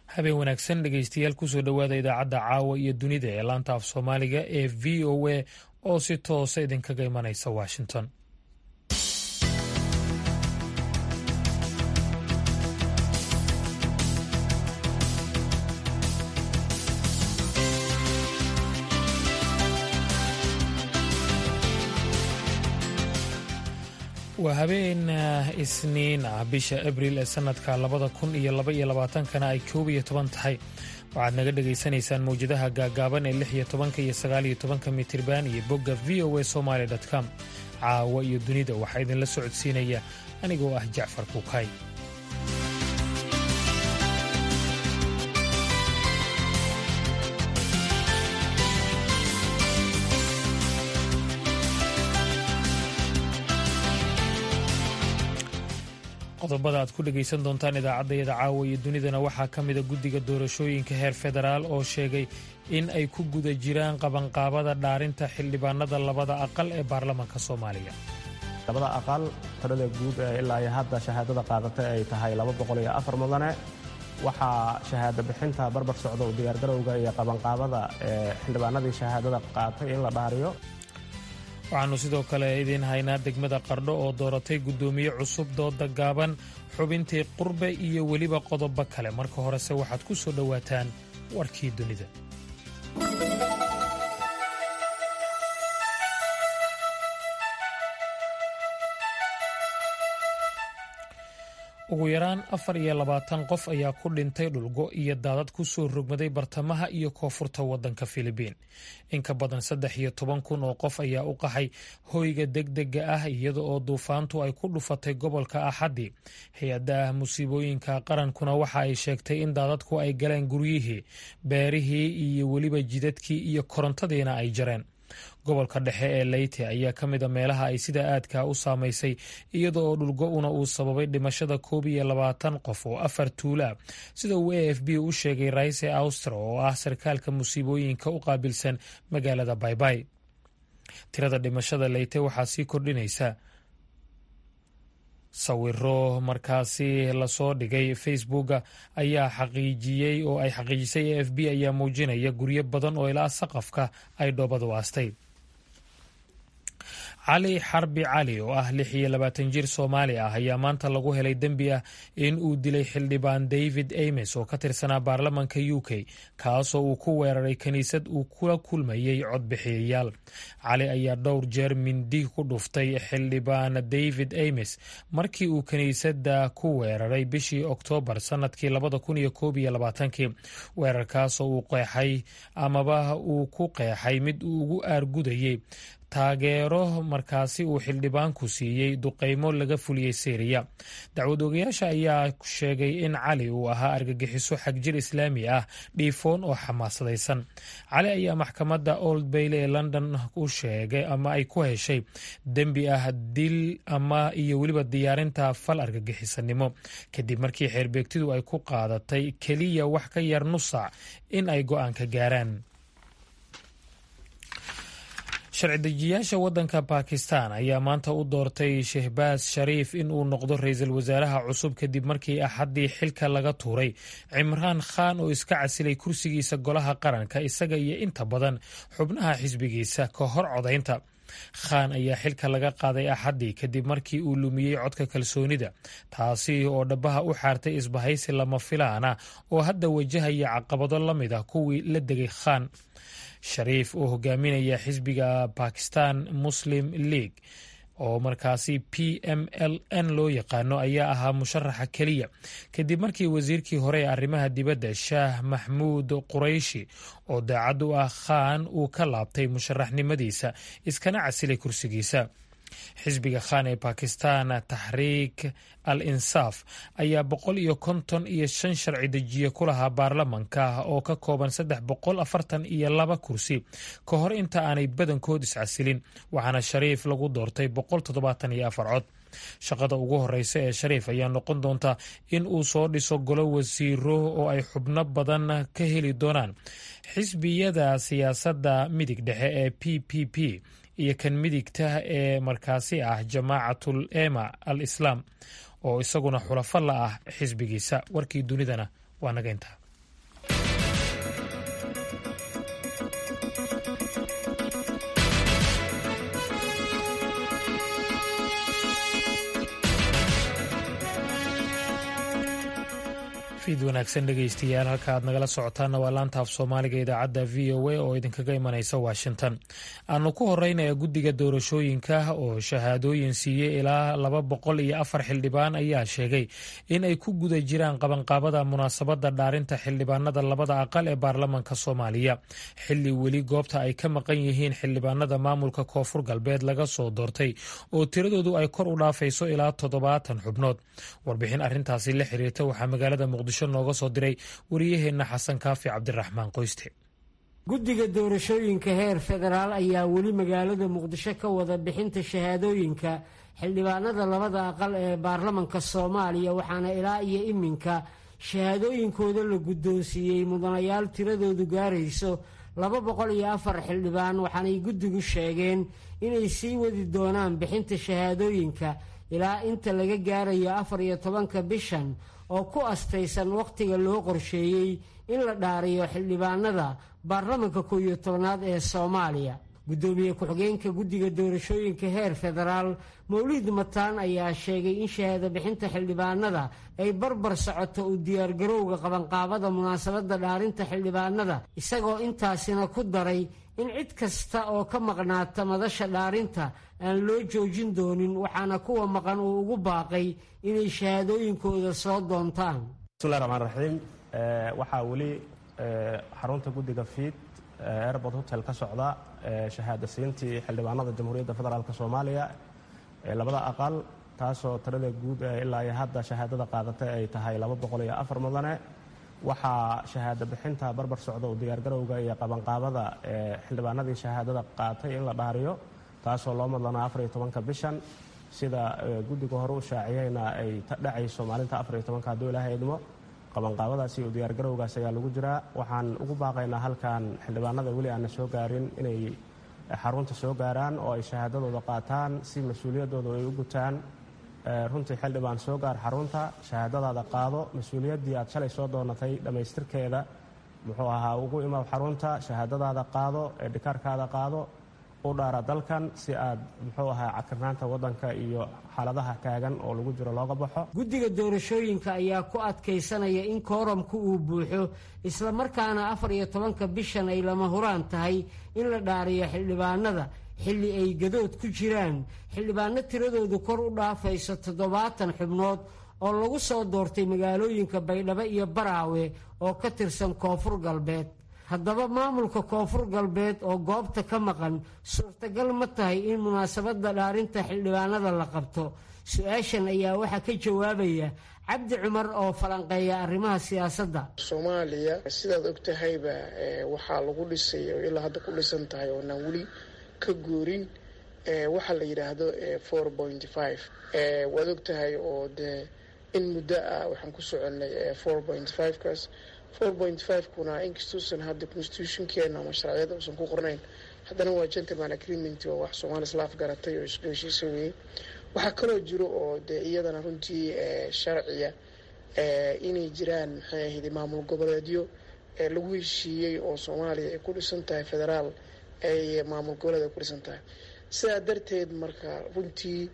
habeen wanaagsan dhegeystayaal kusoo dhowaada idaacadda caawa iyo dunida ee laanta af soomaaliga ee v o a oo si toosa idinkaga imanaysa washington waa habeen isniin ah bisha abriil ee sanadka labada kun iyo laba iyo labaatankana ay koob iyo toban tahay waxaad naga dhagaysanaysaan mawjadaha gaagaaban ee lix iyo tobanka iyo sagaal iyo tobanka mitirban iyo bogga v o a somaali com caawa iyo dunida waxaa idinla socodsiinaya anigoo ah jacfar kuukay qodobada aad ku dhegaysan doontaan idaacaddayada caawa iyo dunidana waxaa ka mida guddiga doorashooyinka heer federaal oo sheegay in ay ku guda jiraan qabanqaabada dhaarinta xildhibaanada labada aqal ee baarlamaanka soomaaliya labada aqal tirada guud ee ilaa iyo hadda shahaadada qaadatay ay tahay mudane waxaa shahaado bixinta barbar socda u diyaargarowga iyo qabanqaabada ee xildhibaanadii shahaadada qaatay in la dhaariyo waxaannu sidoo kale idiin haynaa degmada qardho oo dooratay guddoomiye cusub dooda gaaban xubintii qurbe iyo weliba qodobo kale marka horese waxaad ku soo dhowaataan warkii dunida ugu yaraan afar iyo labaatan qof ayaa ku dhintay dhulgo iyo daadad ku soo rogmaday bartamaha iyo koonfurta waddanka filibiin in ka badan saddex iyo toban kun oo qof ayaa u qaxay hoyga degdega ah iyada oo duufaantu ay ku dhufatay gobolka axaddi hay-adda musiibooyinka qarankuna waxa ay sheegtay in daadadku ay galeen guryihii beerihii iyo weliba jidadkii iyo korontadiina ay jareen gobolka dhexe ee leyte ayaa ka mid a meelaha ay sida aadka u saamaysay iyada oo dhulgo-una uu sababay dhimashada koob iyo labaatan qof oo afar tuula sida uu a f b u sheegay raise austro oo ah sarkaalka musiibooyinka u qaabilsan magaalada baybay tirada dhimashada leyte waxaa sii kordhinaysa sawiro markaasi lasoo dhigay facebooka ayaa xaqiijiyey oo ay xaqiijisay a f b ayaa muujinaya guryo badan oo ilaa saqafka ay dhoobadu aastay cali xarbi cali oo ah lix iyo labaatan jir soomaali ah ayaa maanta lagu helay dembi ah in uu dilay xildhibaan david ames oo ka tirsanaa baarlamanka u k kaasoo uu ku weeraray kiniisad uu kula kulmayey codbixiyayaal cali ayaa dhowr jeer mindi ku dhuftay xildhibaan david ames markii uu kiniisadda ku weeraray bishii oktoobar sanadkii labada kun iyo koob iyo labaatankii weerarkaasoo uu qeexay amaba uu ku qeexay mid uu ugu aargudayey taageero markaasi uu xildhibaanku siiyey duqeymo laga fuliyey syriya dacwad ogayaasha ayaa sheegay in cali uu ahaa argagixiso xagjir islaami ah dhiifoon oo xamaasadaysan cali ayaa maxkamadda old bayle ee london u sheegay ama ay ku heshay dembi ah dil ama iyo weliba diyaarinta fal argagixisanimo kadib markii xeerbeegtidu ay ku qaadatay keliya wax ka yar nusac in ay go-aanka gaaraan sharci dejiyaasha waddanka bakistan ayaa maanta u doortay shehbaas shariif in uu noqdo ra-iisul wasaaraha cusub kadib markii axaddii xilka laga tuuray cimraan khan oo iska casilay kursigiisa golaha qaranka isaga iyo inta badan xubnaha xisbigiisa ka hor codaynta khan ayaa xilka laga qaaday axaddii kadib markii uu lumiyey codka kalsoonida taasi oo dhabaha u xaartay isbahaysi lama filaana oo hadda wajahaya caqabado la mid ah kuwii la degay khan shariif oo hogaaminaya xisbiga bakistan muslim league oo markaasi p m l n loo yaqaano ayaa ahaa musharaxa keliya kadib markii wasiirkii hore ee arrimaha dibadda shaah maxmuud qurayshi oo daacad u ah khan uu ka laabtay musharaxnimadiisa iskana casilay kursigiisa xisbiga khan ee bakistan taxriik al insaaf ayaa boqol iyo konton iyo shan sharci dejiye ku lahaa baarlamanka oo ka kooban saddex boqol afartan iyo laba kursi ka hor inta aanay badankood iscasilin waxaana shariif lagu doortay boqol toddobaatan iyo afar cod shaqada ugu horeysa ee shariif ayaa noqon doonta in uu soo dhiso golo wasiiro oo ay xubno badan ka heli doonaan xisbiyada siyaasadda midig dhexe ee p p p iyo kan midigta ee markaasi ah jamaacatul ema al islaam oo isaguna xulafo la ah xisbigiisa warkii dunidana waa naga intaa fiid wanaagsan dhegaystayaal halka aad nagala socotaanna waa laanta af soomaaliga idaacadda v o a oo idinkaga imanaysa washington aanu ku horeynaya guddiga doorashooyinka oo shahaadooyin siiyey ilaa laba boqol iyo afar xildhibaan ayaa sheegay in ay ku guda jiraan qabanqaabada munaasabadda dhaarinta xildhibaanada labada aqal ee baarlamanka soomaaliya xilli weli goobta ay ka maqan yihiin xildhibaanada maamulka koonfur galbeed laga soo doortay oo tiradoodu ay kor u dhaafayso ilaa toddobaatan xubnood warbixin arintaasi la xiriirta waxaa magaalada muqdisho nooga soo diray wariyaheenna xasan kaafi cabdiraxmaan qoyste guddiga doorashooyinka heer federaal ayaa weli magaalada muqdisho ka wada bixinta shahaadooyinka xildhibaanada labada aqal ee baarlamanka soomaaliya waxaana ilaa iyo iminka shahaadooyinkooda la guddoonsiiyey mudanayaal tiradoodu gaarayso laba boqol iyo afar xildhibaan waxaanay guddigu sheegeen inay sii wadi doonaan bixinta shahaadooyinka ilaa inta laga gaarayo afar iyo tobanka bishan oo ku astaysan wakhtiga loo qorsheeyey in la dhaariyo xildhibaanada baarlamanka kow iyo tobanaad ee soomaaliya guddoomiye ku-xigeenka guddiga doorashooyinka heer federaal mawlid mataan ayaa sheegay in shahaado bixinta xildhibaanada ay barbar socoto u diyaargarowga qabanqaabada munaasabadda dhaarinta xildhibaanada isagoo intaasina ku daray in cid kasta oo ka maqnaata madasha dhaarinta aan loo joojin doonin waxaana kuwa maqan uu ugu baaqay inay shahaadooyinkooda soo doontaan bismillahi raxmaan raxiim waxaa weli xarunta guddiga fiid airport hotel ka socda shahaada siintii xildhibaanada jamhuuriyadda federaalk soomaaliya ee labada aqal taasoo tirada guud ee ilaa iyo hadda shahaadada qaadatay ay tahay laba boqol iyo afar mudane waxaa shahaado bixinta barbar socda u diyaargarowga iyo qabanqaabada ee xildhibaanadii shahaadada qaatay in la dhaariyo taasoo loo madlanaa afar iyo tobanka bishan sida guddiga hore u shaaciyeyna ay dhacayso maalinta afar iyo tobanka hadduu ilaahay idmo qabanqaabadaasi iyo diyaargarowgaas ayaa lagu jiraa waxaan ugu baaqaynaa halkan xildhibaanada weli aanna soo gaarin inay xarunta soo gaaraan oo ay shahaadadooda qaataan si mas-uuliyaddooda ay u gutaan runtii xildhibaan soo gaar xarunta shahaadadaada qaado mas-uuliyaddii aad shalay soo doonatay dhammaystirkeeda muxuu ahaa ugu imaw xarunta shahaadadaada qaado eedhikaarkaada qaado u dhaara dalkan si aad muxuu ahaa cakirnaanta waddanka iyo xaaladaha taagan oo lagu jiro looga baxo guddiga doorashooyinka ayaa ku adkaysanaya in kooramku uu buuxo islamarkaana afar iyo tobanka bishan ay lama huraan tahay in la dhaariyo xildhibaanada xilli ay gadood ku jiraan xildhibaano tiradoodu kor u dhaafayso toddobaatan xubnood oo lagu soo doortay magaalooyinka baydhabo iyo baraawe oo ka tirsan koonfur galbeed haddaba maamulka koonfur galbeed oo goobta ka maqan suurtagal ma tahay in munaasabadda dhaarinta xildhibaanada la qabto su-aashan ayaa waxaa ka jawaabaya cabdi cumar oo falanqeeya arrimaha siyaasadda soomaaliya sidaad og tahayba waxaa lagu dhisay oo ilaa hadda ku dhisan tahay oonaan weli ka guurin waxaa la yidhaahdo four point five waad og tahay oo dee in muddo ah waxaan ku soconnay four point five kaas four point five kuna inkastuusan hadda constitutionkeena ama sharciyada uusan ku qornayn haddana waa gentleman agreement oo wax soomaali islaaf garatay oo isku heshiisa weeyey waxaa kaloo jiro oo dee iyadana runtii sharciya inay jiraan maxay ahayd maamul goboleedyo lagu heshiiyey oo soomaaliya ay ku dhisan tahay federaal ay maamul goboleed ay ku dhisan tahay sidaa darteed marka runtii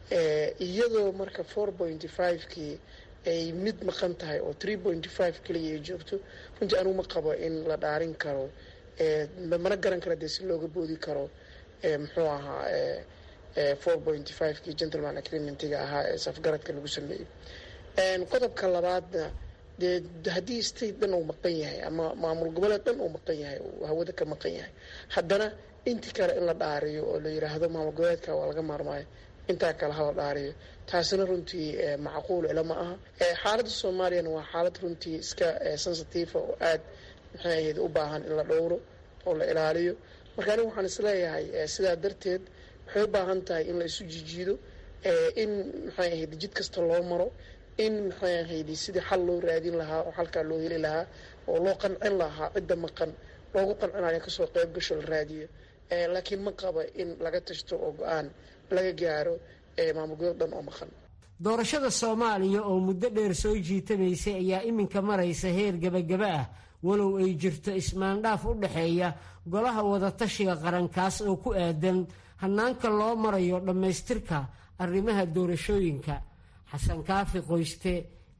iyadoo marka four point five kii ay mid maqan tahay oo three point five keliya ay joogto runtii anugu ma qabo in la dhaarin karo mana garan kara dee si looga boodi karo muxuu ahaa four point five kii gentleman agreementiga ahaa ee safgaradka lagu sameeyey qodobka labaadna dee haddii state dhan uu maqan yahay ama maamul goboleed dhan uu maqan yahay uu hawada ka maqan yahay haddana intii kale in la dhaariyo oo la yidhaahdo maamul goboleedka waa laga maarmaayo intaa kale hala dhaariyo taasina runtii macquul ila ma aha xaaladda soomaaliyana waa xaalad runtii iska sensitifa oo aad maxay ahayd u baahan in la dhowro oo la ilaaliyo marka anigu waxaan isleeyahay sidaa darteed waxay u baahan tahay in la isu jijiido in maxay ahayd jid kasta loo maro in maxay ahayd sidii xal loo raadin lahaa oo xalkaa loo heli lahaa oo loo qancin lahaa cidda maqan loogu qancinayo kasoo qeyb gasho la raadiyo laakiin ma qaba in laga tashto oo go-aan laga gaaro maamul goboleed dhan oo maqan doorashada soomaaliya oo muddo dheer soo jiitamaysay ayaa iminka maraysa heer gebagaba ah walow ay jirto ismaandhaaf u dhexeeya golaha wadatashiga qarankaas oo ku aadan hannaanka loo marayo dhammaystirka arrimaha doorashooyinka xasan kaafi qoyste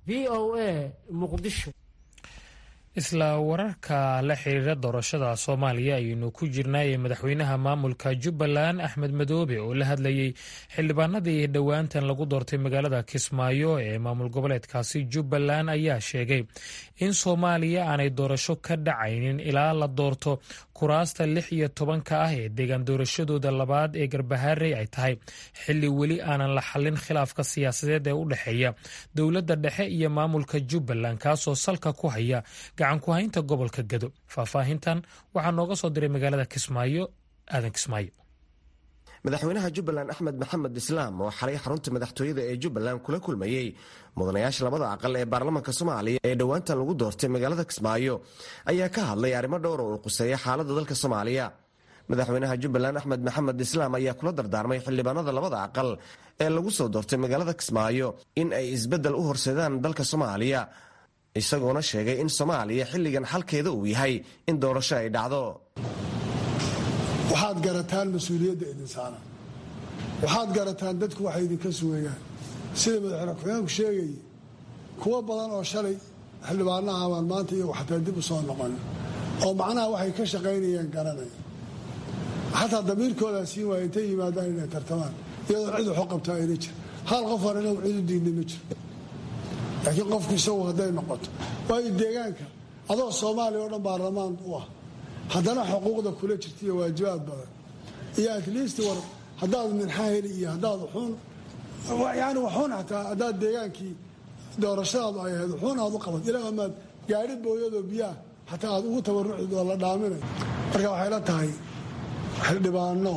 v o a muqdisho isla wararka la xiriira doorashada soomaaliya ayaynu ku jirnaayee madaxweynaha maamulka jubbaland axmed madoobe oo la hadlayey xildhibaanadii dhowaantan lagu doortay magaalada kismaayo ee maamul goboleedkaasi jubbaland ayaa sheegay in soomaaliya aanay doorasho ka dhacaynin ilaa la doorto kuraasta lix iyo tobanka ah ee deegaan doorashadooda labaad ee garbahaarey ay tahay xilli weli aanan la xallin khilaafka siyaasadeed ee u dhexeeya dowladda dhexe iyo maamulka jubbaland kaasoo salka ku haya gacan ku haynta gobolka gado faahfaahintan waxaa nooga soo diray magaalada kismaayo aadan kismaayo madaxweynaha jubbaland axmed maxamed islaam oo xalay xarunta madaxtooyada ee jubbaland kula kulmayey mudanayaasha labada aqal ee baarlamaanka soomaaliya ee dhowaantan lagu doortay magaalada kismaayo ayaa ka hadlay arrimo dhowr oo uu quseeya xaaladda dalka soomaaliya madaxweynaha jubbaland axmed maxamed islaam ayaa kula dardaarmay xildhibaanada labada aqal ee lagu soo doortay magaalada kismaayo in ay isbeddel u horseedaan dalka soomaaliya isagoona sheegay in soomaaliya xilligan xalkeeda uu yahay in doorasho ay dhacdo waxaad garataan mas-uuliyadda idin saaran waxaad garataan dadku waxay idinka sugayaan sida madaxweyne ku-xigeenku sheegayay kuwo badan oo shalay xildhibaanaha baan maanta iyagu xataa dib u soo noqon oo macnaha waxay ka shaqaynayeen garanaya xataa damiirkoodaa siin waaya intay yimaadaan inay tartamaan iyadoo cid waxu qabtaa ayna jir hal qof hor inagu cid u diidna ma jiro laakiin qofku isagu hadday noqoto waayo deegaanka adoo soomaaliya oo dhan baarlamaan u ah haddana xuquuqda kula jirta iyo waajibaad badan iyo atleast war haddaad minxa heli iyo haddaad wuxuun yani wuxuun xataa haddaad deegaankii doorashadaadu ay ahayd wuxuun aad u qabad ilaa amaad gaari booyadoo biyaah xataa aad ugu tabarucid oo la dhaaminay marka waxay la tahay xildhibaano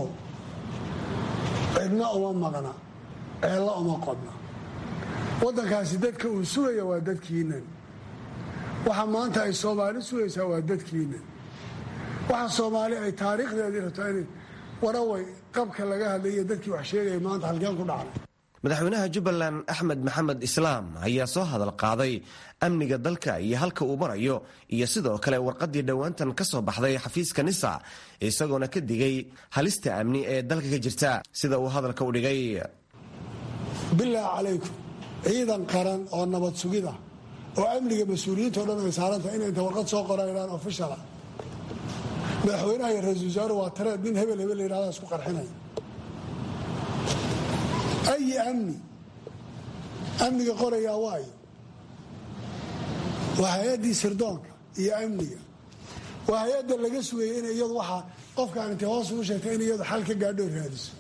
cidna uma maqna ceella uma qodna waddankaasi dadka uu sugaya waa dadkiinan waxa maanta ay soomaali sugaysaa waa dadkiinan waxa soomaali ay taariikhdeedii rabtaa in waraway qabka laga hadlaiyo dadkii wax sheegaya maanta halkeen ku dhacnay madaxweynaha jubbaland axmed maxamed islaam ayaa soo hadal qaaday amniga dalka iyo halka uu marayo iyo sidoo kale warqaddii dhowaantan ka soo baxday xafiiska nisa isagoona ka digay halista amni ee dalka ka jirta sida uu hadalka u dhigay bilaahi calaykum ciidan qaran oo nabad sugida oo amniga mas-uuliyiinto dhan ay saarantahay inay inta warqad soo qoraan ofishala madaxweynaha iyo ra-isul wasaaru waa tareed nin hebel hebel layihahda isku qarxinaya ayi amni amniga qorayaa waayo waa hay-addii sirdoonka iyo amniga waa hay-adda laga sugayay in iyadu waxaa qofkaan intay hoos ugu sheegtay in iyadu xal ka gaadhoo raadiso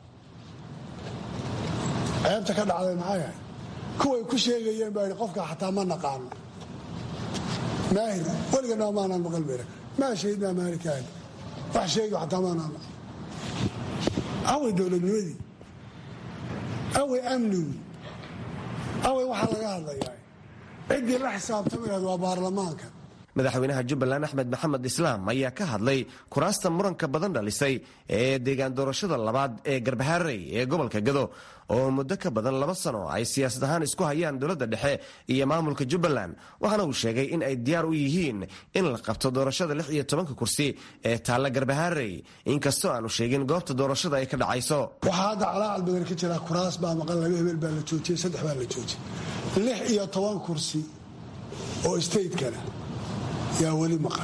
ceebta ka dhacday maxay ahay kuway ku sheegayeen baa qofka xataa ma naqaano maahir weliganaa maanaan maqal bayra maa shahidnaa maalikaahi wax sheegi xataa maanaan maqal away dowladnimadii away amnigu away waxaa laga hadlayaa ciddii la xisaabtamayaad waa baarlamaanka madaxweynaha jubbaland axmed maxamed islaam ayaa ka hadlay kuraasta muranka badan dhalisay ee deegaan doorashada labaad ee garbahaarey ee gobolka gado oo muddo ka badan laba sano ay siyaasad ahaan isku hayaan dowladda dhexe iyo maamulka jubbaland waxaana uu sheegay in ay diyaar u yihiin in la qabto doorashada lix iyo tobanka kursi ee taalla garbahaarey inkastoo aanu sheegin goobta doorashada ay ka dhacayso waxaa hadda calaacal badan ka jira kuraas baa maqan laba hebel baa la joojiyey saddex baa la joojiyey lix iyo toban kursi oo stateskana yaa weli maqan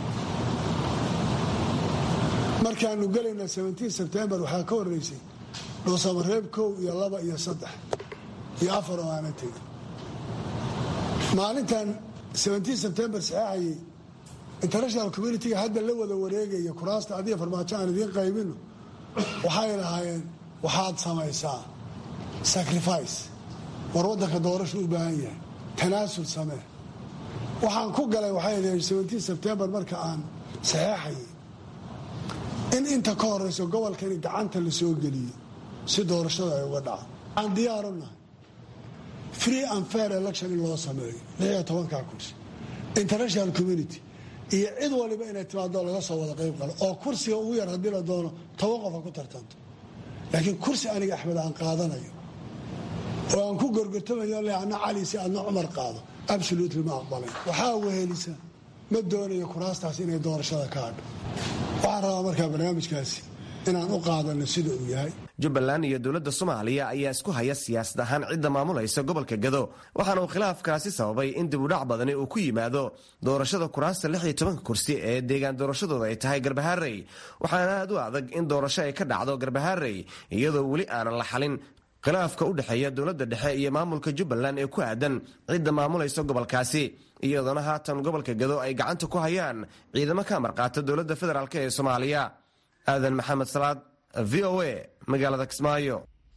markaanu gelayna sebtembar waxaa ka horeysay dhuusamareeb kow iyo laba iyo saddex iyo afar oo aana tegin maalintan sebtembar saxeexayay international communitiga hadda la wada wareegaya kuraasta adiga farmaajo aan idiin qaybino waxay lahaayeen waxaad samaysaa sacrifice war waddanka doorashu u baahan yahay tanaasul samee waxaan ku galay waxay sebtembar marka aan saxeexayay in inta ka horeyso gobolkani gacanta la soo geliyo si doorashada ay uga dhaco aan diyaaru nahay free and fair election in loo sameeyo lixiyo tobankaa kursi international community iyo cid waliba inay timaado laga soo wada qayb qalo oo kursiga ugu yar haddii la doono toban qof ha ku tartanto laakiin kursi aniga axmed aan qaadanayo oo aan ku gorgortamayo le adna cali si adna cumar qaado absolutely ma aqbalayn waxaa wehelisa ma doonayo kuraastaas inay doorashada ka hadho waxaan rabaa markaa barnaamijkaasi inaan u qaadano sida uu yahay jubbaland iyo dowladda soomaaliya ayaa isku haya siyaasad ahaan cidda maamulaysa gobolka gado waxaana uu khilaafkaasi sababay in dibudhac badani uu ku yimaado doorashada kuraasta lix iyo tobanka kursi ee deegaan doorashadooda ay tahay garbaharey waxaana aad u adag in doorasho ay ka dhacdo garbaharey iyadoo weli aanan la xalin khilaafka u dhexeeya dowladda dhexe iyo maamulka jubbaland ee ku aadan cidda maamulaysa gobolkaasi iyadoona haatan gobolka gado ay gacanta ku hayaan ciidamo ka amarqaata dowladda federaalk ee soomaaliya aadan maxamed salaad v o a magaalada kismaayo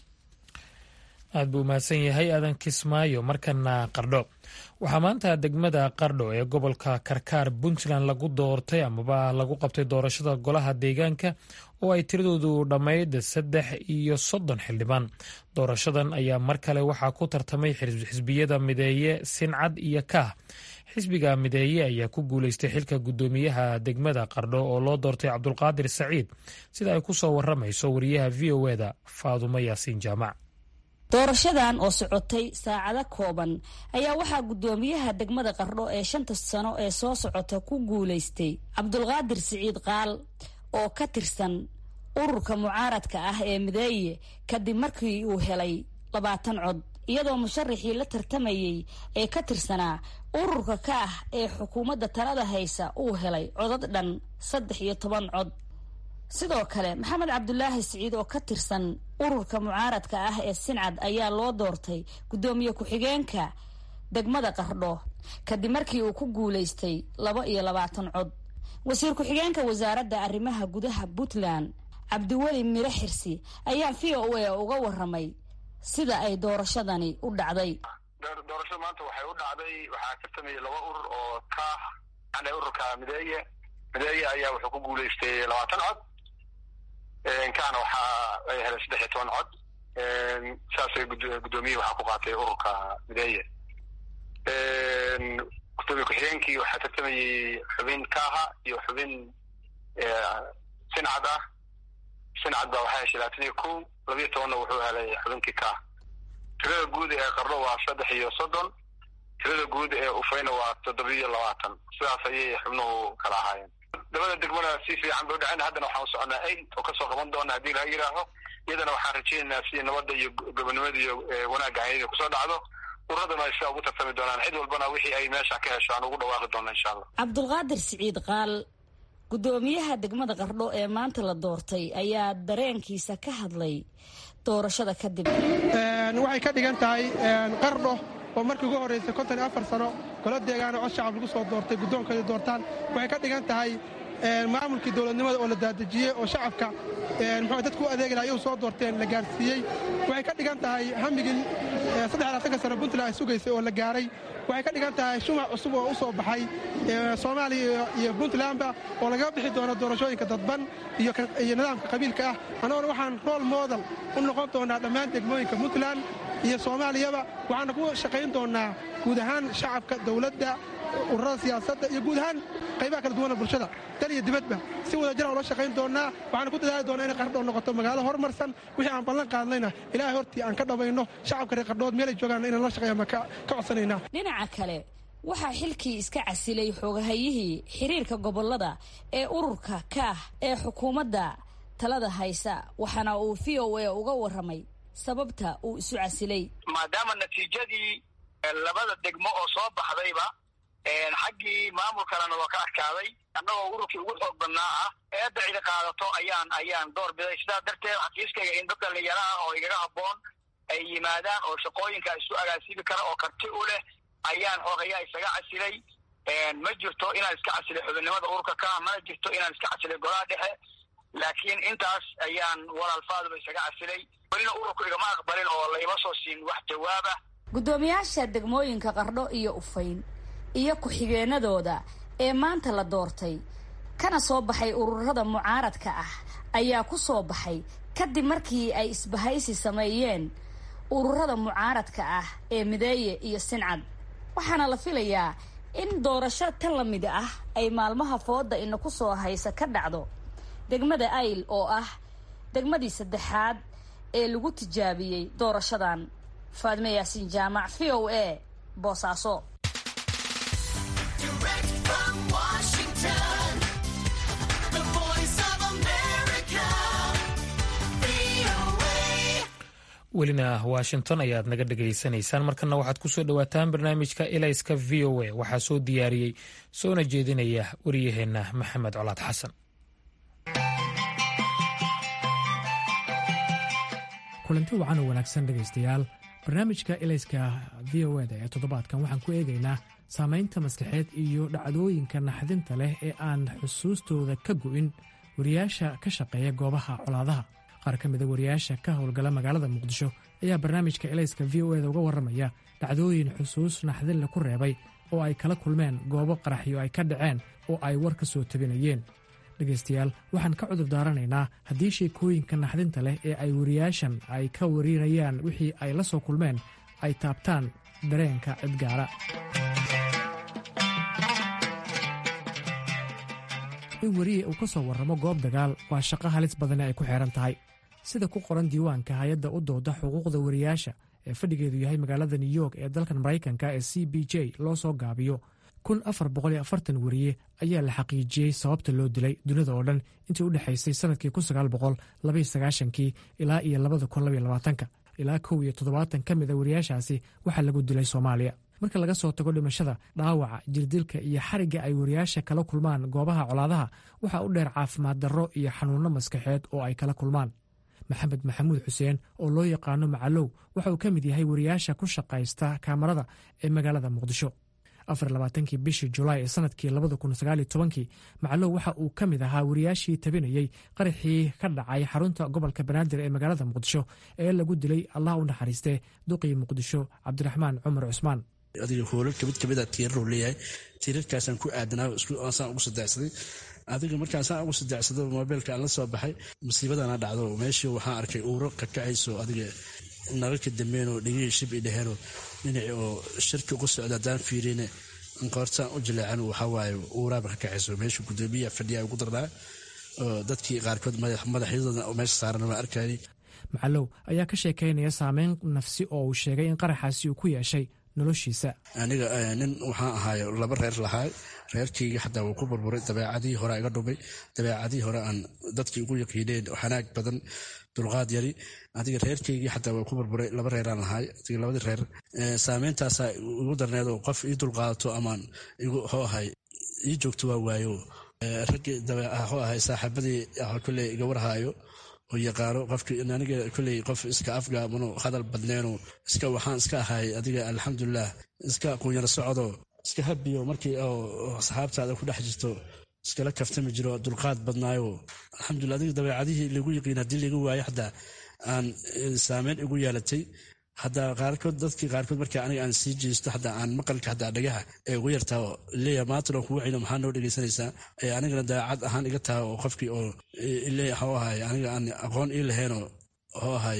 aad buu mahadsan yahay aadan kismaayo markana qardho waxaa maanta degmada qardho ee gobolka karkaar puntland lagu doortay amaba lagu qabtay doorashada golaha deegaanka oo ay tiradoodu dhammayd saddex iyo soddon xildhibaan doorashadan ayaa mar kale waxaa ku tartamay xisbiyada mideeye sincad iyo kaah xisbiga mideeye ayaa ku guuleystay xilka guddoomiyaha degmada qardho oo loo doortay cabdulqaadir saciid sida ay ku soo waramayso wariyaha v o eda faadumo yaasiin jaamac doorashadan oo socotay saacado kooban ayaa waxaa guddoomiyaha degmada qardho ee shanta sano ee soo socota ku guulaystay cabdulqaadir siciid qaal oo ka tirsan ururka mucaaradka ah ee mideeye kadib markii uu helay labaatan cod iyadoo musharaxii la tartamayey ee ka tirsanaa ururka ka ah ee xukuumadda talada haysa uu helay codad dhan saddex iyo toban cod sidoo kale maxamed cabdulaahi siciid oo ka tirsan ururka mucaaradka ah ee sincad ayaa loo doortay guddoomiye ku-xigeenka degmada qardho kadib markii uu ku guulaystay laba iyo labaatan cod wasiir ku-xigeenka wasaaradda arrimaha gudaha puntland cabdiweli miro xirsi ayaa v o a uga waramay sida ay doorashadani u dhacday doorashada maanta waxay u dhacday waxaa tartamayay laba urur oo ka an ururka mideeye mideeye ayaa wuxuu ku guulaystay labaatan cod kaana waxa ay helay saddex iyo toban cod saasay guddoomiye waxaa ku qaatay ururka mideeye gudoomiye ku-xigeenkii waxaa tartamayey xubin kaaha iyo xubin sincad ah sincad baa waxaa heshay labaatan iyo ko labiyo tobanna wuxuu helay xubinkii kaah tirada guud ee qardho waa saddex iyo soddon tirada guud ee ufayna waa toddobiyo labaatan sidaas ayay xubnuhu kala ahaayeen dabada degmana si fiican bay udhaceen haddana waxaan soconaa aid oo kasoo qaban doona haddii laga yidhaaho iyadana waxaan rajaynaynaa si nabadda iyo gobonimada iyo wanaagga hayada kusoo dhacdo uradana ay sidaa ugu tartami doonaan cid walbana wixii ay meesha ka hesho aan ugu dhawaaqi doona insha allah cabdulqaadir siciid qaal guddoomiyaha degmada qardho ee maanta la doortay ayaa dareenkiisa ka hadlay doorashada kadib waxay ka dhigan tahay qardho oo markii ugu horraysay konton iyo afar sano golo deegaano cod shacab lagu soo doortay guddoonkeeda doortaan waxay ka dhigan tahay maamulkii dowladnimada oo la daadejiyey oo shacabka muxuu dadku u adeegi laha iyu soo doorteen la gaarsiiyey waxay ka dhigan tahay hamigii saddex labaatanka sano puntland ay sugaysay oo la gaaray waxay ka dhigan tahay shumac cusub oo u soo baxay soomaaliya iyo puntlandba oo lagaga bixi doono doorashooyinka dadban iyo nidaamka qabiilka ah annagona waxaan rool modal u noqon doonaa dhammaan degmooyinka puntland iyo soomaaliyaba waxaana ku shaqayn doonaa guud ahaan shacabka dowladda ururada siyaasadda iyo guud ahaan qaybaha kala duwana bulshada dal iyo dibadba si wada jira ula shaqayn doonaa waxaana ku dadaali doonaa inay qardho noqoto magaalo horumarsan wixii aan ballan qaadnayna ilaahay hortii aan ka dhabayno shacabka reer qardhood meelay joogaan inaan la shaqeeya ma ka codsanaynaa dhinaca kale waxaa xilkii iska casilay xoogahayihii xiriirka gobolada ee ururka kaah ee xukuumadda talada haysa waxaana uu v o a uga waramay sababta uu isu casilay maadaama natiijadii labada degmo oo soo baxdayba xaggii maamulkalena waa ka adkaaday annagoo ururkii ugu xoog badnaa ah eedda cidi qaadato ayaan ayaan door biday sidaas darteed xafiiskayga in dad dhallinyaro ah oo igaga habboon ay yimaadaan oo shaqooyinka isu agaasibi kara oo karti u leh ayaan xoogayaa isaga casilay ma jirto inaan iska casilay xubinnimada ururka ka mana jirto inaan iska casilay golaha dhexe laakiin intaas ayaan walaalfaaduba isaga casilay welina ururku igama aqbalin oo laima soo siin wax jawaaba guddoomiyaasha degmooyinka qardho iyo ufayn iyo ku-xigeenadooda ee maanta la doortay kana soo baxay ururada mucaaradka ah ayaa ku soo baxay kadib markii ay isbahaysi sameeyeen ururada mucaaradka ah ee mideeye iyo sincad waxaana la filayaa in doorasho tan la mid ah ay maalmaha fooda ina ku soo haysa ka dhacdo degmada ayl oo ah degmadii saddexaad ee lagu tijaabiyey doorashadan faadme yaasiin jaamac v o a boosaaso welina washington ayaad naga dhegaysanaysaan markana waxaad ku soo dhowaataan barnaamijka ilayska v o a waxaa soo diyaariyey soona jeedinaya wariyaheenna maxamed colaad xasan kulanti wacan oo wanaagsan dhegaystayaal barnaamijka ilayska v o eda ee toddobaadkan waxaan ku eegaynaa saamaynta maskaxeed iyo dhacdooyinka naxdinta leh ee aan xusuustooda ka go'in wariyaasha ka shaqeeya goobaha colaadaha qaar ka mida wariyaasha ka howlgala magaalada muqdisho ayaa barnaamijka ilayska v o eda uga warramaya dhacdooyin xusuus naxdinle ku reebay oo ay kala kulmeen goobo qaraxyo ay ka dhaceen oo ay war ka soo tabinayeen dhegaystayaal waxaan ka cudur daaranaynaa haddii sheekooyinka naxdinta leh ee ay wariyaashan ay ka warinayaan wixii ay la soo kulmeen ay taabtaan dareenka cidgaara in weriye uu ka soo warramo goob dagaal waa shaqo halis badane ay ku xeehan tahay sida ku qoran diiwaanka hay-adda u dooda xuquuqda wariyaasha ee fadhigeedu yahay magaalada new york ee dalkan maraykanka ee c b j loo soo gaabiyo kun afar boqoliyo afartan weriye ayaa la xaqiijiyey sababta loo dilay dunida oo dhan intii u dhexaysay sanadkii kun sagaal boqol labaiyo sagaashankii ilaa iyo labada kun labaiyo labaatanka ilaa kow iyo toddobaatan ka mid a wariyaashaasi waxaa lagu dilay soomaaliya marka laga soo tago dhimashada dhaawaca jirdilka iyo xarigga ay wariyaasha kala kulmaan goobaha colaadaha waxaa u dheer caafimaad darro iyo xanuunno maskaxeed oo ay kala kulmaan maxamed maxamuud xuseen oo loo yaqaano macalow waxa uu ka mid yahay wariyaasha ku shaqaysta kaamarada ee magaalada muqdisho afar labaatankii bishii julaay ee sanadkii labada kun sagaaliyo tobankii macalow waxa uu ka mid ahaa wariyaashii tabinayey qaraxii ka dhacay xarunta gobolka banaadir ee magaalada muqdisho ee lagu dilay allah u naxariistee duqii muqdisho cabdiraxmaan cumar cusmaan adiga hoolalka mid kamida tiiraruu leeyahay tiirarkaasaan ku aadanaa saan ugu sadexsaday adiga markaasaan ugu sadecsado mobeylka aan la soo baxay musiibadana dhacdo meeshii waxaan arkay uuro kakacayso adiga nalalka dambeenoo dhegihii shib i dheheenoo dhinaci oo shirki ugu socda haddaan fiirine qoortaan u jileecan waxawaaye uuraaba ka kacayso meesha gudoomiya fadhiya ugu darnaa oo dadkii qaarkood madaxyadooda meesha saaran waa arkayay macalow ayaa ka sheekaynaya saameyn nafsi oo uu sheegay in qaraxaasi uu ku yeeshay noloshiisa aniga nin waxaan ahaayo laba reer lahaa reerkayga xataa wuu ku burburay dabeecadihii hore iga dhumay dabeecadihii hore aan dadkii ugu yaqiineen xanaag badan dulqaad yari adiga reerkaygii xataa waa ku burburay laba reeraan lahaay adiga labadii reer saameyntaasa igu darneed oo qof ii dulqaadato amaan igu ho ahay ii joogto waa waayo raggii ho ahay saaxiibadii kolley iga warhaayo oo yaqaano qofkii aniga kolley qof iska afgaamano hadal badneeno iska waxaan iska ahay adiga alxamdulilah iska quunyaro socdo iska habiyo markii oo saxaabtaada ku dhex jirto iskala kaftami jiro dulqaad badnaayo alxamdulila adiga dabeecadihii lagu yiqiin haddii laga waayo xataa aan saameyn igu yeelatay hadaa qaarkood dadkii qaarkood marka aniga aan sii jeesto hataa aan maqalka hataa dhagaha ee ugu yartaa leeya maantano kugu cino maxaa noo dhegaysanaysaa ee anigana daacad ahaan iga taha oo qofkii oo leeya ho ahay aniga aan aqoon ii laheenoo ho ahay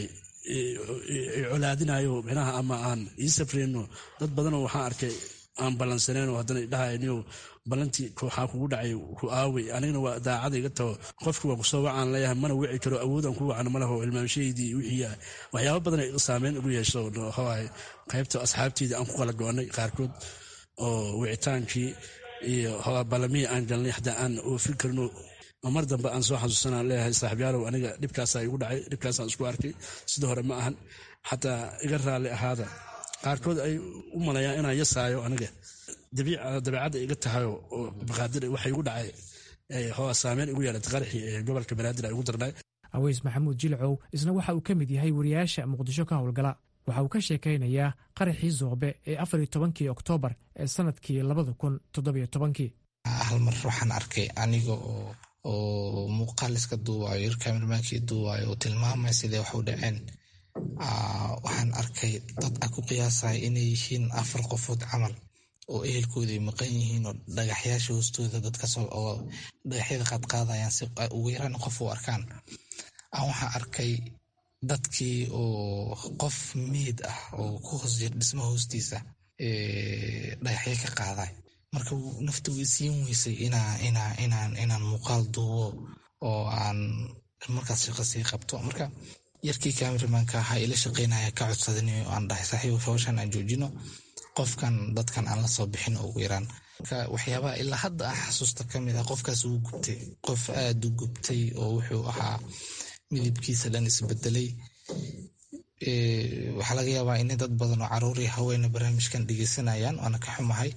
colaadinayo micnaha ama aan ii safreyno dad badanoo waxaan arkay aan ballansaneenoo haddana idhahayniyo ballantii waxaa kugu dhacay ku aawey anigana waa daacada iga taho qofki waa kusoo wacaan leeyahay mana wici karo awoodaan ku wacno malaho ilmaamshaheydii wixii waxyaaba badan ay saameyn ugu yeesho hoahay qaybta asxaabteydii aan ku kala go-anay qaarkood oo wicitaankii iyo ballamihii aan galnay xataa aan oofin karno mar dambe aan soo xasuusanaan leeyahay saaxiibyaalow aniga dhibkaasaa igu dhacay dhibkaasaan isku arkay sida hore ma ahan xataa iga raalli ahaada qaarkood ay u malayaan inaan yasaayo aniga dabeecadda iga tahayo oo baqaadir waxa igu dhacay hoa saameyn igu yeelatay qaraxii ee gobolka banaadir ay ugu darnay aweys maxamuud jilcow isna waxa uu ka mid yahay wariyaasha muqdisho ka howlgala waxa uu ka sheekaynayaa qaraxii zoobe ee afar iyo tobankii oktoobar ee sanadkii labada kun toddobiyo tobankii hal mar waxaan arkay aniga oo oo muuqaal iska duuwayo yar kamermaankii duuwayo oo tilmaamaya siday wax u dhaceen waxaan arkay dad a ku qiyaasaya inay yihiin afar qofood camal oo ehelkooda ay maqan yihiin oo dhagaxyaasha hoostooda dadkasoo oo dhagaxyada qaadqaadayaan si ugu yaraan qof u arkaan aan waxaan arkay dadkii oo qof miid ah oo ku hoos jir dhisma hoostiisa dhagaxyo ka qaaday marka nafta way siin weysay inaan muuqaal duubo oo aan markaas shaqo sii qabto marka yarkii cameramanka ahaa ila shaqeynaya ka codsadan aan dhahay saaxiib hawshan aan joojino qofkan dadkan aan la soo bixin ugu yaraan marka waxyaabaha ilaa hadda ah xasuusta ka mid ah qofkaas uu gubtay qof aada u gubtay oo wuxuu ahaa midibkiisa dhan isbedelay waxaa laga yaabaa in dad badan oo caruur iyo haweena barnaamijkan dhegeysanayaan waana ka xumahay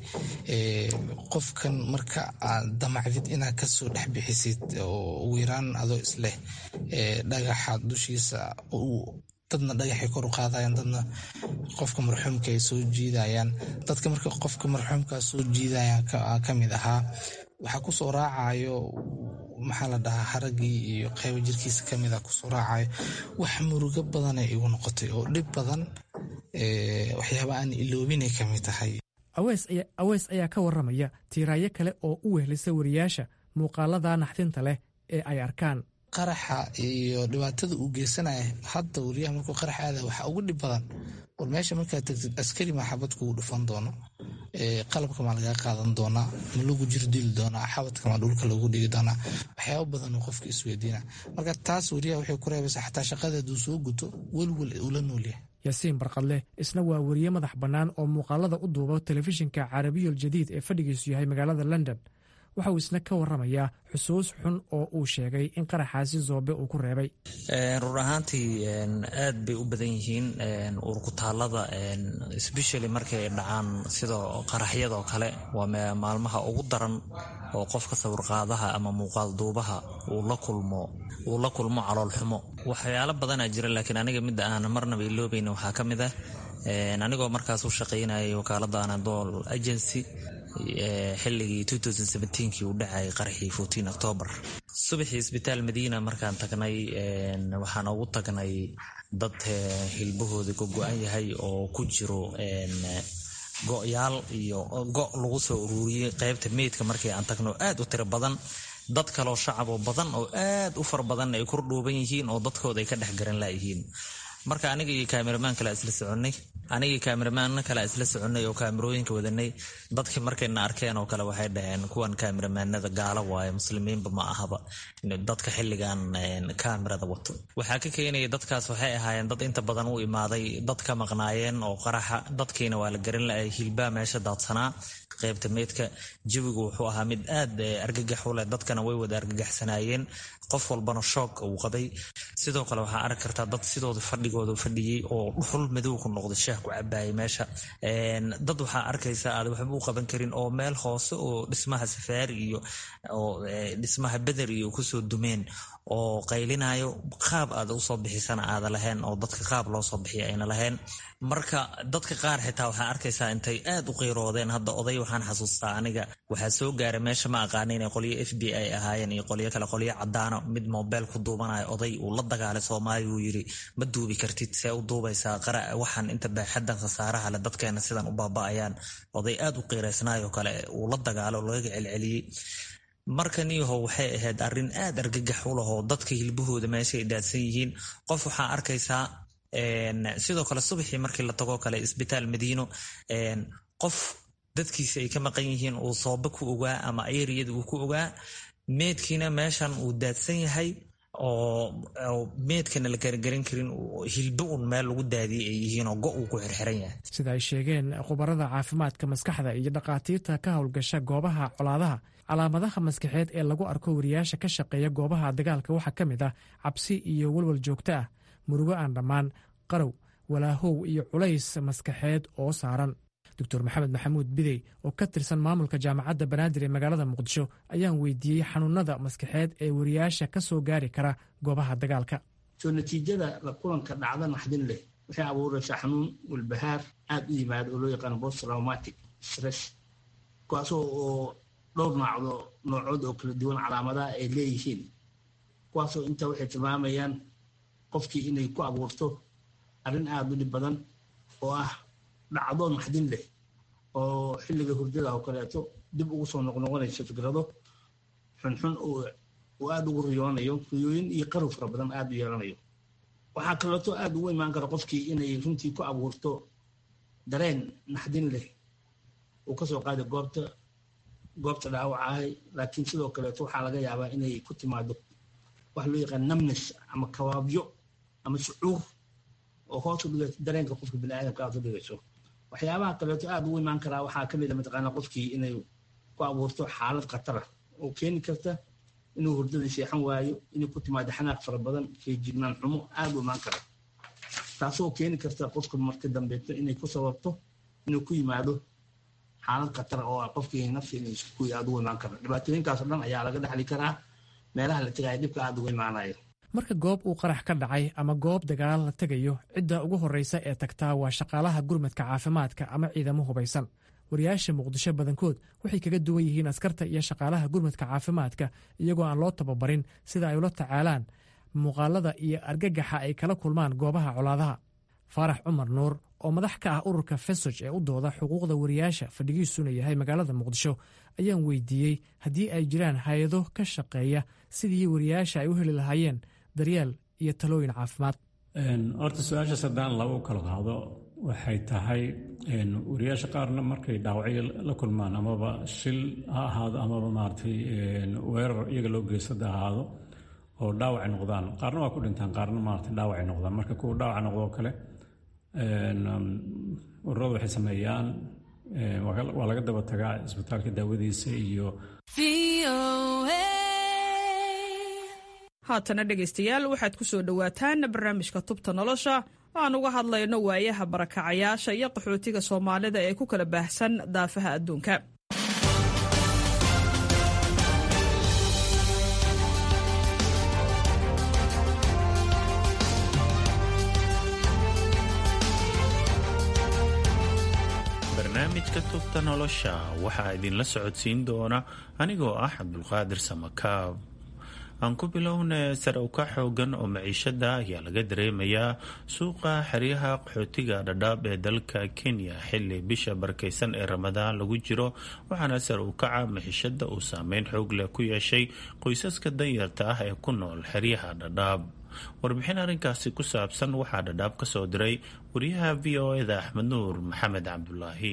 qofkan marka aad damacdid inaad kasoo dhex bixisid oo ugu yaraan adoo isleh dhagaxa dushiisa dadna dhagaxay kor u qaadayaan dadna qofka marxuumka ay soo jiidayaan dadka marka qofka marxuumka soo jiidaya ka mid ahaa waxaa kusoo raacayo maxaa la dhahaa haragii iyo qaybo jirkiisa kamid a kusoo raacayo wax murugo badanay igu noqotay oo dhib badan waxyaaba aan iloobinay kamid tahay aweys ayaa ka waramaya tiiraayo kale oo u wehlisa wariyaasha muuqaalada naxdinta leh ee ay arkaan qaraxa iyo dhibaatada uu geysanaya hadda wariyaha markuu qarax aada waxaa ugu dhib badan war meesha markaad tagtid askari maa xabad kugu dhufan doono qalabka maa lagaa qaadan doonaa ma lagu jirdili doonaa xabadka maa dhulka lagu dhigi doonaa waxyaaba badan oo qofka isweydiina marka taas wariyaha waxay ku reebaysaa xataa shaqada hadduu soo guto welwel ula noolyahay yaasiin barqadleh isna waa weriye madax bannaan oo muuqaalada u duuba telefishinka carabiyol jadiid ee fadhigiisu yahay magaalada london waxa uu isna ka waramayaa xusuus xun oo uu sheegay in qaraxaasi zoobe uu ku reebay run ahaantii aad bay u badan yihiin urkutaalada sbeshally markay dhacaan sida qaraxyadoo kale waa maalmaha ugu daran oo qofka sawirqaadaha ama muuqaal duubaha uu la kulmo caloolxumo waxyaalo badanaa jira laakiin aniga midda aan marnaba iloobayn waxaa ka mid ah anigoo markaas u shaqaynayay wakaalada anadol agency xilligii kii uu dhacayay qaraxii octoobar subaxii isbitaal madiina markaan tagnay waxaan ugu tagnay dad hilbahooda ka go-an yahay oo ku jiro go-yaal iyo go' lagu soo ururiyey qaybta meydka markii aan tagno aad u tiro badan dad kaloo shacaboo badan oo aad u far badan ay kor dhuuban yihiin oo dadkooda ay ka dhex garan layihiin marka aniga iyo kaameramaan kale isla soconay anigii kaameramaan kale isla soconay oo kaamerooyinka wadanay dadkii markayna arkeen oo kale waxay dhaheen kuwan kaameramanada gaalo waaye muslimiinba ma ahaba dadka xilligan kaamerada wato waxaa ka keenaya dadkaas waxay ahaayeen dad inta badan u imaaday dad ka maqnaayeen oo qaraxa dadkiina waa la garan laayay hilbaa meesha daadsanaa qaybta meydka jawigu wuxuu ahaa mid aad argagax u leh dadkana way wada argagaxsanaayeen qof walbana shoog uu qabay sidoo kale waxaa arki kartaa dad sidooda fadhigooda fadhiyey oo dhuxul madow ku noqday shaah ku cabaayay meesha dad waxaa arkaysa aad waxba u qaban karin oo meel hoose oo dhismaha safaari iyo oo dhismaha beder iyo kusoo dumeen oo qaylinayo qaab aad usoo bixisana aada lahayn oo dadka qaab loo soo bixiya ayna lahayn marka dadka qaar xitaa waxaa arkaysaa intay aad u qeyroodeen hadda oday waxaan xasuustaa aniga waxaa soo gaaray meesha ma aqaana inay qolyo f b i ahaayeen iyo qolyo kale qolyo cadaano mid mobeel ku duubanayo oday uu la dagaalay soomaaliya uu yiri ma duubi kartid see u duubaysaa qara waxaan inta baaxadan khasaaraha le dadkeena sidan u baaba'ayaan oday aad u qiiraysnaayoo kale uu la dagaalo lagaga celceliyey marka niyaho waxay ahayd arrin aad argagax u lahoo dadka hilbahooda meeshaay daadsan yihiin qof waxaa arkaysaa sidoo kale subaxii markii la tagoo kale isbitaal madiino qof dadkiisa ay ka maqan yihiin uu sooba ku ogaa ama eriyada uu ku ogaa meedkiina meeshan uu daadsan yahay oo meedkana la garagaran karin hilbo un meel lagu daadiyay ay yihiin oo go uu ku xirxiran yahay sida ay sheegeen khubarada caafimaadka maskaxda iyo dhakhaatiirta ka howlgasha goobaha colaadaha calaamadaha maskaxeed ee lagu arko wariyaasha ka shaqeeya goobaha dagaalka waxaa ka mid ah cabsi iyo walwal joogto ah murugo aan dhammaan qarow walaahow iyo culays maskaxeed oo saaran doctor maxamed maxamuud bidey oo ka tirsan maamulka jaamacadda banaadir ee magaalada muqdisho ayaan weydiiyey xanuunada maskaxeed ee wariyaasha ka soo gaari kara goobaha dagaalka soo natiijada la kulanka dhacda naxdin leh waxay abuuraysaa xanuun walbahaar aad u yimaada oo loo yaqaano post traumatic stress kuwaasoo oo dhowr noocdo noocood oo kala duwan calaamadaha ay leeyihiin kuwaasoo intaa waxay tilmaamayaan qofkii inay ku abuurto arrin aada u dhib badan oo ah dhacdo naxdin leh oo xilliga hurdada oo kaleeto dib ugu soo noqnoqonayso fikrado xunxun oo aada ugu riyoonayo riyooyin iyo qarow fara badan aada u yeelanayo waxaa kaleeto aada ugu imaan kara qofkii inay runtii ku abuurto dareen naxdin leh uu kasoo qaada goobta goobta dhaawaca ahay laakiin sidoo kaleeto waxaa laga yaabaa inay ku timaado wax loo yaqaan namnes ama kawaabyo ama shucuur oo hoos u dhigayso dareenka qofka biniaadamka aad u dhigayso waxyaabaha kaleeto aada ugu imaan karaa waxaa kamid a mataqaanaa qofkii inay ku abuurto xaalad khatara oo keeni karta inuu hurdada seexan waayo inay ku timaado xanaaq fara badan feejignaan xumo aada u imaan kara taasoo keeni karta qofka marka dambeeto inay ku sababto inuu ku yimaado xaalad khatar oo ah qofkii nafsi inuu isku aad ugu imaan karo dhibaatooyinkaas oo dhan ayaa laga dhaxli karaa meelaha la tegaya dhibka aad ugu imaanaya marka goob uu qarax ka dhacay ama goob dagaal la tegayo cidda ugu horreysa ee tagtaa waa shaqaalaha gurmadka caafimaadka ama ciidamo hubaysan wariyaasha muqdisho badankood waxay kaga duwan yihiin askarta iyo shaqaalaha gurmadka caafimaadka iyagoo aan loo tababarin sida ay ula tacaalaan muuqaalada iyo argagaxa ay kala kulmaan goobaha colaadaha faarax cumar nuur oo madax ka ah ururka fesoj ee u dooda xuquuqda wariyaasha fadhigiisuna yahay magaalada muqdisho ayaan weydiiyey haddii ay jiraan hay-ado ka shaqeeya sidii wariyaasha ay u heli lahaayeen daryeel iyo talooyin caafimaad horta su-aashaas haddaan laba u kala qaado waxay tahay wariyaasha qaarna markay dhaawacyo la kulmaan amaba shil ha ahaado amaba maaragtay weerar iyaga loo geysada ahaado oo dhaawacay noqdaan qaarna waa ku dhintaan qaarna maaragtay dhaawacay noqdaan marka kuwa dhaawaca noqdoo kale ururada waxay sameeyaan waa laga daba tagaa isbitaalka daawadiisa iyo haatana dhegaystayaal waxaad ku soo dhowaataan barnaamijka tubta nolosha oo aan uga hadlayno waayaha barakacayaasha iyo qaxootiga soomaalida ee ku kala baahsan daafaha adduunka barnaamijka tubta nolosha waxaa idinla socodsiin doona anigoo ah cabdulqaadir samakaab aan ku bilowna sare uka xoogan oo maciishada ayaa laga dareemayaa suuqa xeryaha qaxootiga dhadhaab ee dalka kenya xili bisha barakeysan ee ramadaan lagu jiro waxaana sare ukaca maciishada uu saameyn xoog leh ku yeeshay qoysaska danyarta ah ee ku nool xeryaha dhadhaab warbixin arrinkaasi ku saabsan waxaa dhadhaab ka soo diray wariyaha v o eda axmed nuur maxamed cabdulaahi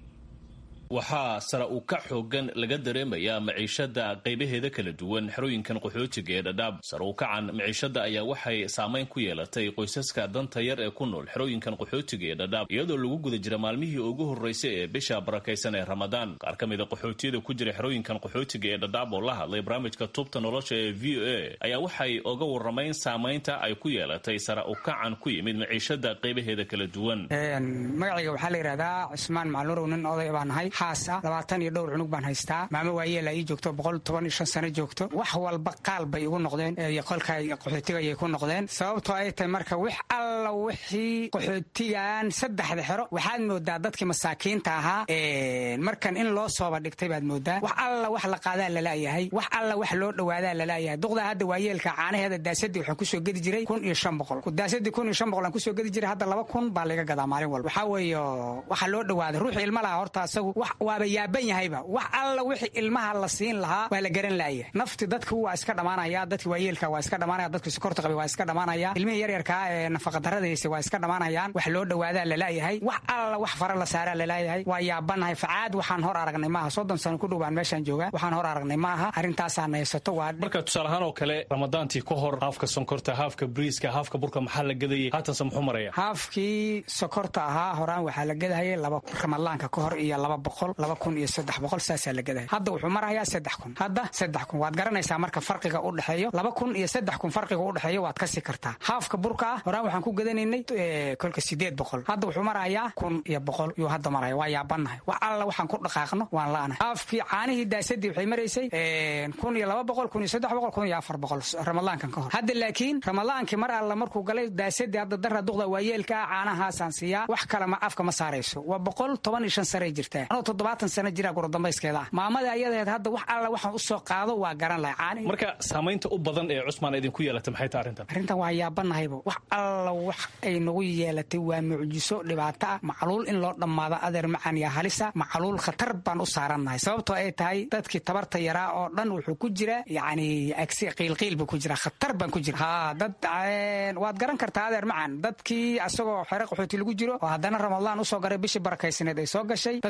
waxaa sare u ka xoogan laga dareemayaa maciishada qaybaheeda kala duwan xerooyinkan qaxootiga ee dhadhaab sare u kacan maciishada ayaa waxay saameyn ku yeelatay qoysaska danta yar ee ku nool xerooyinkan qaxootiga ee dhadhaab iyadoo lagu guda jira maalmihii ugu horreysay ee bisha barakaysan ee ramadaan qaar ka mida qaxootiyada ku jira xerooyinkan qaxootiga ee dhadhaab oo la hadlay barnaamijka tubta nolosha ee v o a ayaa waxay oga waramayn saamaynta ay ku yeelatay sare u kacan ku yimid maciishada qaybaheeda kala duwan magacayga waxaa la yidhahdaa cismaan macluurow nin oday baan ahay xaasa labaatan iyo dhowr cunug baan haystaa maamo waayeela ii joogto boqol toban iyo shan sano joogto wax walba qaal bay igu noqdeen qolka qaxootiga ayay ku noqdeen sababtoo ay tahay marka wix alla wixii qaxootigan saddexda xero waxaad moodaa dadkii masaakiinta ahaa markan in loo sooba dhigtay baad moodaa wax alla wax la qaadaa lalaayahay wax alla wax loo dhawaadaa lalaayahay duqda hadda waayeelka caanaheeda daasadii waxaan kusoo gedi jiray kun iyo shan boqol daasadii kun iyo shan boqol aan kusoo gedi jiray hadda laba kun baa laga gadaa maalin walba waxaa weeye waxa loo dhawaaday ruuxii ilma lahaa horta asagu waaba yaaban yahayba wax alla wixii ilmaha la siin lahaa waa la garan laaya nafti dadku waa iska dhamaanaya dadki waayeelka waa iska dhamaanaya dadki sokorta qabay waa iska dhamaanaya ilmihii yaryarkaa ee nafaqadarradaysa waa iska dhamaanayaan wax loo dhawaadaa lalaayahay wax alla wax fara la saaraa lalaayahay waa yaabanahay facaad waxaan hor aragnay maaha soddon sano ku dhow baan meeshaan joogaa waxaan hor aragnay maaha arrintaasaa naysato waa marka tusaale ahaan oo kale ramadaantii ka hor haafka sonkorta haafka briiska haafka burka maxaa la gadayay haatanse muxuu maraya haafkii sokorta ahaa horaan waxaa la gadahayay laba ramadaanka ka hor iyo laba boqol laba kun iyo saddex boqol saasaa la gadaya hadda wuxuu marayaa saddex kun hadda saddex kun waad garanaysaa marka farqiga u dhexeeyo laba kun iyo saddex kun farqiga u dhexeeyo waad kasi kartaa haafka burka ah horaan waxaan ku gadanaynay kolka sideed boqol hadda wuxuu marayaa kun iyo boqol yuu hadda maraya waa yaabannahay wax alla waxaan ku dhaqaaqno waan la'anahay haafkii caanihii daasadii waxay maraysay kun iyo laba boqol kun iyo saddex boqol kun iyo afar boqol ramadaankan ka hor hadda laakiin ramadaankii mar alla markuu galay daasadii hadda dara duqda waayeelka ah caanahaasaan siiyaa wax kale ma afka ma saarayso waa boqol toban iyo shan saray jirtaa anoo toddobaatan sano jira gurdambayskeeda ah maamada ayadeed hadda wax alla waxaan u soo qaado waa garan lahay caani marka saamaynta u badan ee cusmaan idinku yeelatay maxay tahay arrintan arrintan waa yaabanahayba wax alla wax ay nagu yeelatay waa mucjiso dhibaato ah macluul in loo dhammaado adeer macan iyo halisa macluul khatar baan u saarannahay sababtoo ay tahay dadkii tabarta yaraa oo dhan wuxuu ku jira yacni agsi qiilqiil buu ku jira khatar baan ku jira haa dad waad garan kartaa adeer macan dadkii asagoo xere qaxooti lagu jiro oo haddana ramadaan usoo garay bishii barakaysaneed ay soo gashay dadkiina xere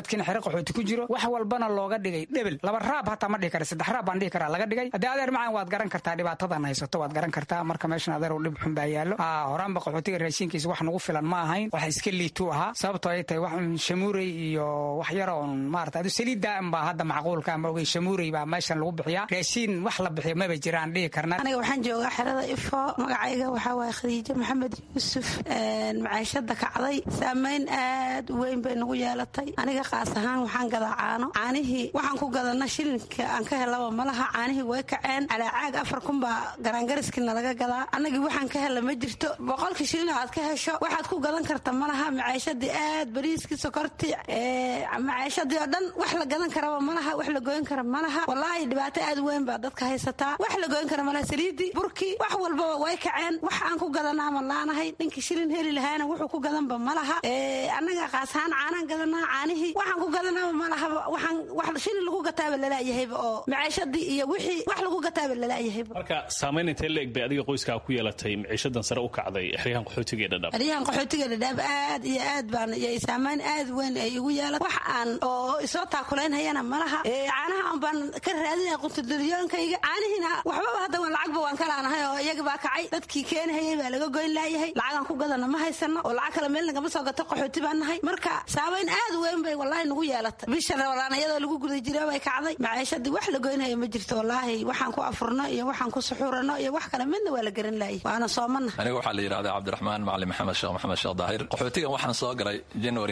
qaxooti ku jiro wax walbana looga dhigay dhebel laba raab hataa ma dhihi kara saddex raab baan dhihi karaa laga dhigay haddii adeer macaan waad garan kartaa dhibaatadan haysato waad garan kartaa marka meeshan adeer dhib xun baa yaallo horaanba qaxootiga raashinkiisa wax nagu filan ma ahayn wax iska liituu ahaa sababtoo ay tahay wax shamuurey iyo wax yar oon maarata adu saliidda baa hadda macquulka ama ogey shamuurey baa meeshan lagu bixiyaa raashiin wax la bixiyo maba jiraan dhihi karna aniga waxaan joogaa xerada ifo magacayga waxaa waaye khadiijo maxamed yuusuf macaashada kacday saamayn aad u weyn bay nagu yeelatay aniga qaas ahaan waxaan gadaa caano caanihii waxaan ku gadana shilinka aan ka helaba malaha caanihii way kaceen calaacaag afar kun baa garaangariskiina laga gadaa annagii waxaan ka hela ma jirto boqolka shilin aad ka hesho waxaad ku gadan karta malaha macaashadii aad bariiskii sokortii macaashadii oo dhan wax la gadan karaba malaha wax la goyn kara malaha walaahi dhibaato aad weyn baa dadka haysataa wax la goyn kara malaha saliidii burkii wax walbaba way kaceen wax aan ku gadanaa ma laanahay ninkii shilin heli lahaana wuxuu ku gadanba malaha annaga qaasahaan caanaan gadanaa caanihii waxaan ku gadanaaba malahaba waxaan wax shilin lagu gataaba lalaayahayba oo macaashadii iyo wixii wax lagu gataaba lalaayahayba marka saamayn intee la eg bay adiga qoyskaa ku yeelatay maciishadan sare u kacday xeryahan qaxootiga ee dhadhaab xeryahan qaxootiga dhadhaab aad iyo aad baan iyo saamayn aad weyn ay igu yeelatay wax aan oo isoo taakulaynhayana malaha caanaha un baan ka raadinaya quntudaliyoonkayga caanihiina waxbaba hadda waan lacagba waan ka laanahay oo iyaga baa kacay dadkii keenahayay baa laga goyn laayahay lacagaan ku gadana ma haysano oo lacag kale meel nagama soo gato qaxooti baan nahay marka saamayn aad weyn bay wallaahi nagu yeelatay bisha rabalaan iyadoo lagu guda jira bay kacday maciishadii wax la goynhaya ma jirto wallaahi waxaan ku afurno iyo waxaan ku suxuurano iyo wax kale midna waa la garan laayay waana soomana aniga waxaa la yidhahdaa cabdiraxmaan macalin maxamed sheekh maxamed sheekh daahir qaxootigan waxaan soo galay january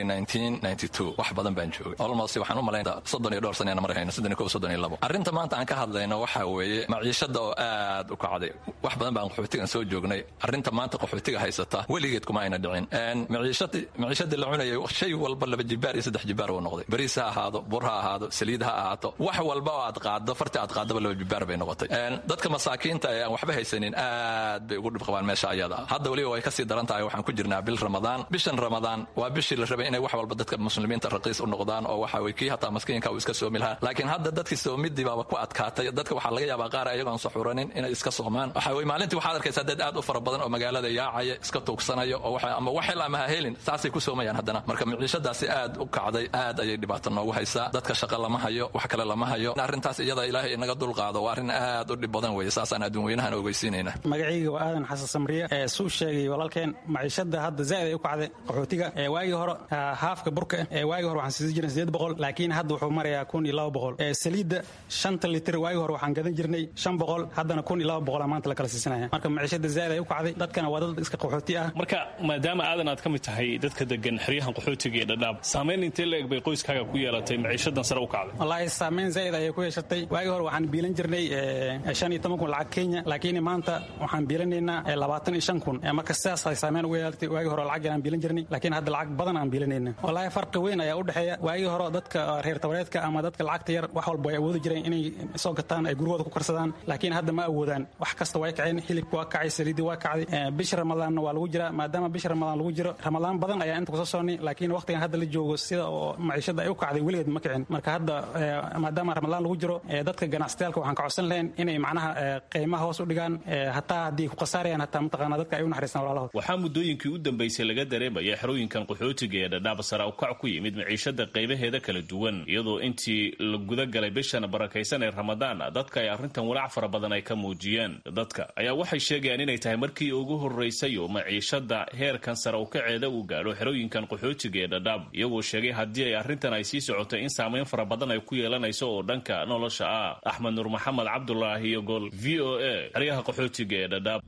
wax badan baan joogay olmost waxaan u malayn soddon iyo dhowr sanena marhayno soddon iyo kow soddon iyo labo arrinta maanta aan ka hadlayno waxaa weeye maciishada oo aad u kacday wax badan baan qaxootigan soo joognay arrinta maanta qaxootiga haysata weligeed kuma ayna dhicin maciishadii la cunayay shay walba laba jibaar iyo saddex jibaar uu noqday bariis ha ahaado bur ha ahaado saliid ha ahaato wax walba oo aad qaaddo farti aad qaadaba laba jibaar bay noqotay dadka masaakiinta ee aan waxba haysanin aad bay ugu dhib qabaan meesha ayada hadda weliba way kasii daran tahay waxaan ku jirnaa bil ramadaan bishan ramadaan waa bishii la rabay inay wax walba dadka muslimiinta raqiis u noqdaan oo waxa way kii hataa maskiinka uu iska soomi lahaa laakiin hadda dadkii soomidii baaba ku adkaatay dadka waxaa laga yaabaa qaar ayagoon saxuranin inay iska soomaan waxa way maalintii waxaad arkaysaa dad aad u fara badan oo magaalada yaacaya iska tuugsanayo oo waxa ama waxel ama ha helin saasay ku soomayaan haddana marka miciishadaasi aad u kacday aad ayay dhibaato noogu haysaa dadka shaqa lama hayo wax kale lama hayo arrintaas iyada ilaahay inaga dulqaado waa arrin aad u dhib badan weeye saasaan adduunweynahan ogeysiinayna magacayga waa aadan xasan samriye ee suu sheegay walaalkeen maciishada hadda zaa'id ay u kacday qaxootiga ee waagii hore haafka burka ee waagii hore waxaan siisan jirnay sideed boqol laakiin hadda wuxuu marayaa kun iyo laba boqol ee saliidda shanta litir waagii hore waxaan gadan jirnay shan boqol haddana kun iyo laba boqolaa maanta la kala siisanaya marka maciishada zaa'id ay u kacday dadkana waa dad iska qaxooti ah marka maadaama aadan aad ka mid tahay dadka degan xeryahan qaxootiga ee dhadhaab saamayn intee la eg bay qoyskaaga ku yeelatay maciishadan sare u kacday wallaahi saamayn zaa'id ayay ku yeeshatay waagii hore waxaan biilan jirnay shan iyo toban kun lacag kenya laakiin maanta waxaan biilanaynaa labaatan iyo shan kun marka sidaas ay saameyn ugu yeelatay waagii hore lacag aan biilan jirnay laakiin hadda lacag badan aan biilanayna wallaahi farqi weyn ayaa u dhexeeya waagii hore dadka reer tabareedka ama dadka lacagta yar wax walba ay awoodi jireen inay soo gataan ay gurigooda ku karsadaan laakiin hadda ma awoodaan wax kasta way kaceen hilibka waa kacay saliidii waa kacday bisha ramadaanna waa lagu jiraa maadaama bisha ramadaan lagu jiro ramadaan badan ayaa inta kusoo soonnay laakiin waqtigan hadda la joogo sida oo maciishada ay u kacday weligeed ma kicin marka hadda maadaama ramadaan lagu jiro dadka ganacsatayaalka waxaan ka codsan lahayn inay macnaha qiimaha hoos u dhigaan hataa haddii ku khasaarayaan hataa mataqaana dadka ay u naxariistaan walaalahood waxaa muddooyinkii u dambaysay laga dareemaya xerooyinkan qaxootiga ee dhadhaab sara ukac ku yimid maciishada qaybaheeda kala duwan iyadoo intii la guda galay bishan barakaysan ee ramadaan dadka ay arrintan walaac fara badan ay ka muujiyeen dadka ayaa waxay sheegayaan inay tahay markii ugu horraysay oo maciishada heerkan sare ukaceeda uu gaadho xerooyinkan qaxootiga ee dhadhaab iyagoo sheegay haddii ay arrintan ay sii socotay in saamayn fara badan ay ku yeelanayso oo dhanka nolosha ah axmed nuur maxamed cabdulaahi iyo gol v o a xeryaha qaxootiga ee dhadhaab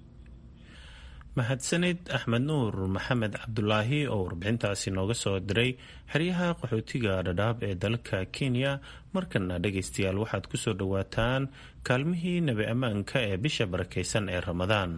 mahadsanid axmed nuur maxamed cabdulaahi oo warbixintaasi nooga soo diray xeryaha qaxootiga dhadhaab ee dalka kenya markana dhegaystayaal waxaad ku soo dhowaataan kaalmihii nebi ammaanka ee bisha barakaysan ee ramadaan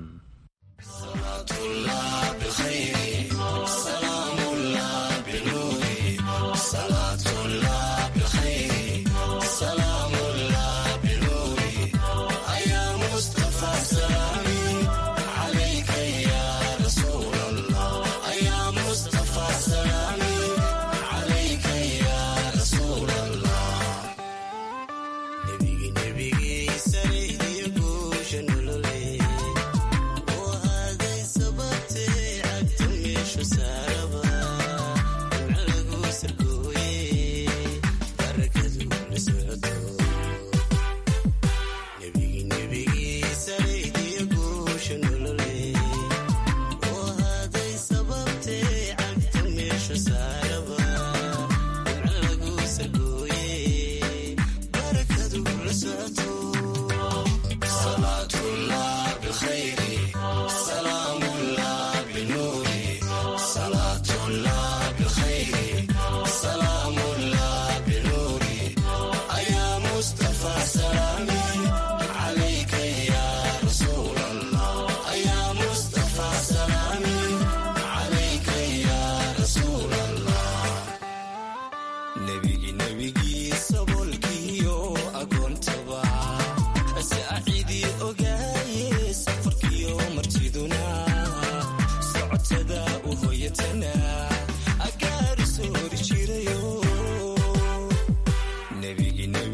Oh,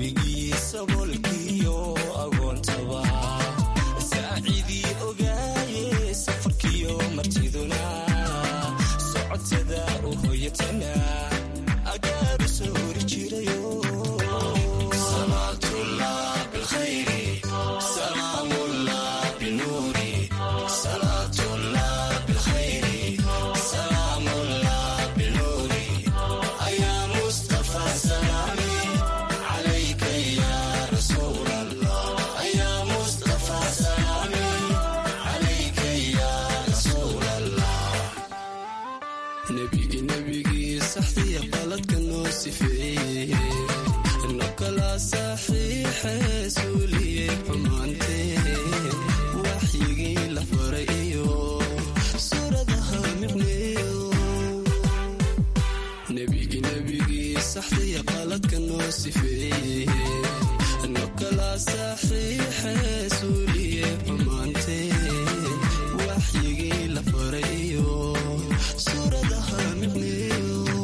nebigii saboolkiyo agoontaba saacidii ogaaye safarkiyo martiduna socodsada u hoyatana agaaru soo hori jirayo nebigi nebigii saxdiya qaladka noo sifeeye no kala saxiixe suuliye xumaantee waxyigii la faray iyo suuradaha micneeyo nebigi nebigii saxdiya qaladka noo sifeeye no kala saxiixe suuliye xumaantee waxyigii la faray iyo suuradaha micneeyo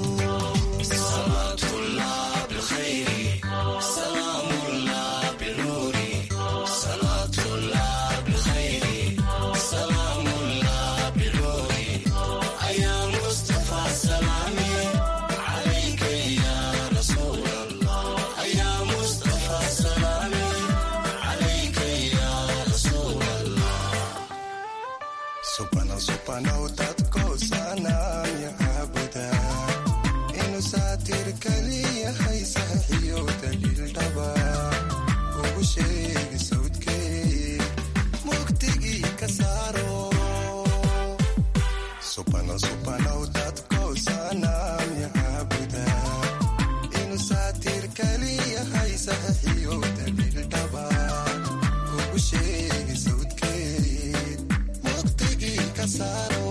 subana subanow dadko sanaamya caabuda inuu saatir kaliyahay saxiyo daliildhaba ugu sheegi sawdkee mugdigii ka saaro subano subanow dadko sanaamya caabuda inuu saatir kaliyahay saxiyo daliildhaba ugu sheegi sawdkee mugdigii ka saaro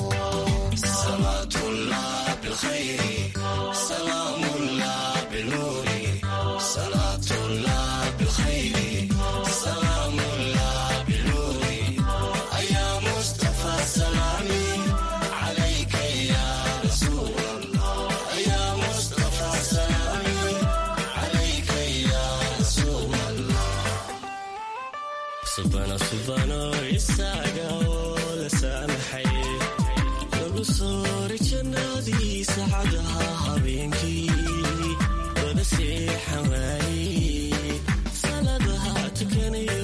subano subano isaga oo la saamaxay lagu soori jannadii saacadaha habeenkii wada seexan waayey saladaha tukanayo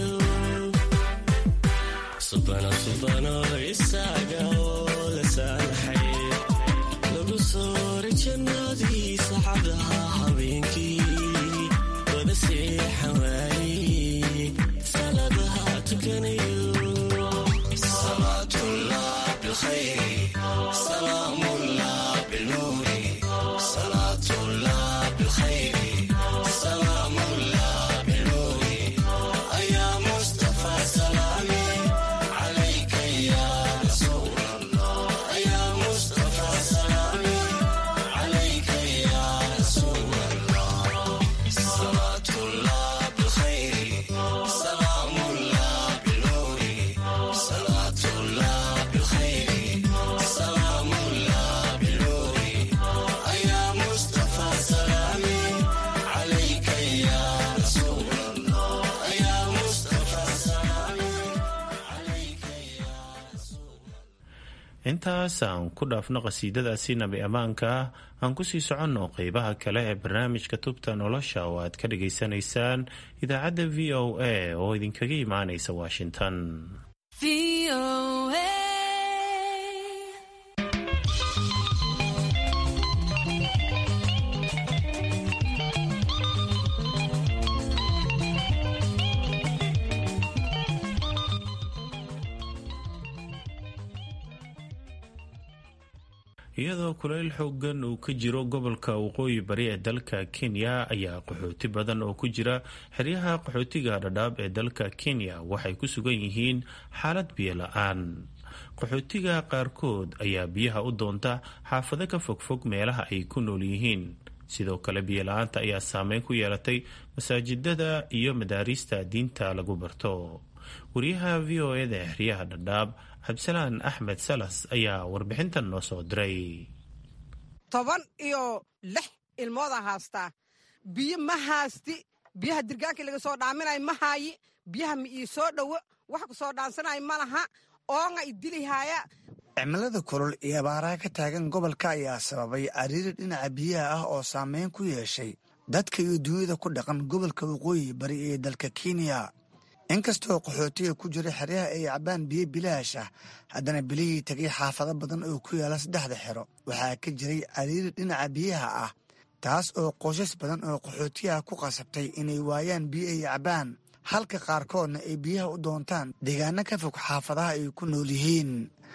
subano subano isaga oo la saamaxay lagu soori jannadii saacadaha habeenkii wada seexan waayey saladaha tukanayo intaas aan ku dhaafno qhasiidadaasi nabi ammaanka aan kusii soconno qeybaha kale ee barnaamijka tubta nolosha oo aad ka dhageysanaysaan idaacadda v o a oo idinkaga imaanaysa washington iyadoo kuleyl xoogan uu ka jiro gobolka waqooyi bari ee dalka kenya ayaa qaxooti badan oo ku jira xeryaha qaxootiga dhadhaab ee dalka kenya waxay ku sugan yihiin xaalad biyo la-aan qaxootiga qaarkood ayaa biyaha u doonta xaafado ka fogfog meelaha ay ku nool yihiin sidoo kale biyo la-aanta ayaa saameyn ku yeelatay masaajidada iyo madaariista diinta lagu barto wariyaha v o eda xeryaha dhadhaab cabdisalaan axmed salas ayaa warbixintan noo soo diray toban iyo lix ilmooda haastaa biyo ma haasti biyaha dirgaankii laga soo dhaaminay ma haayi biyaha ma ii soo dhowo wax ku soo dhaansanay ma laha oonga idilihaaya cimilada kulul iyo abaaraha ka taagan gobolka ayaa sababay cariiri dhinaca biyaha ah oo saameyn ku yeeshay dadka iyo duniyada ku dhaqan gobolka waqooyi bari ee dalka kenya inkastoo qaxootiga ku jira xeryaha ay cabaan biyo bilaash ah haddana bilihii tegay xaafado badan oo ku yaala saddexda xero waxaa ka jiray cariiri dhinaca biyaha ah taas oo qoysas badan oo qaxootiyaha ku qasabtay inay waayaan biyo ay cabaan halka qaarkoodna ay biyaha u doontaan deegaano ka fog xaafadaha ay ku nool yihiin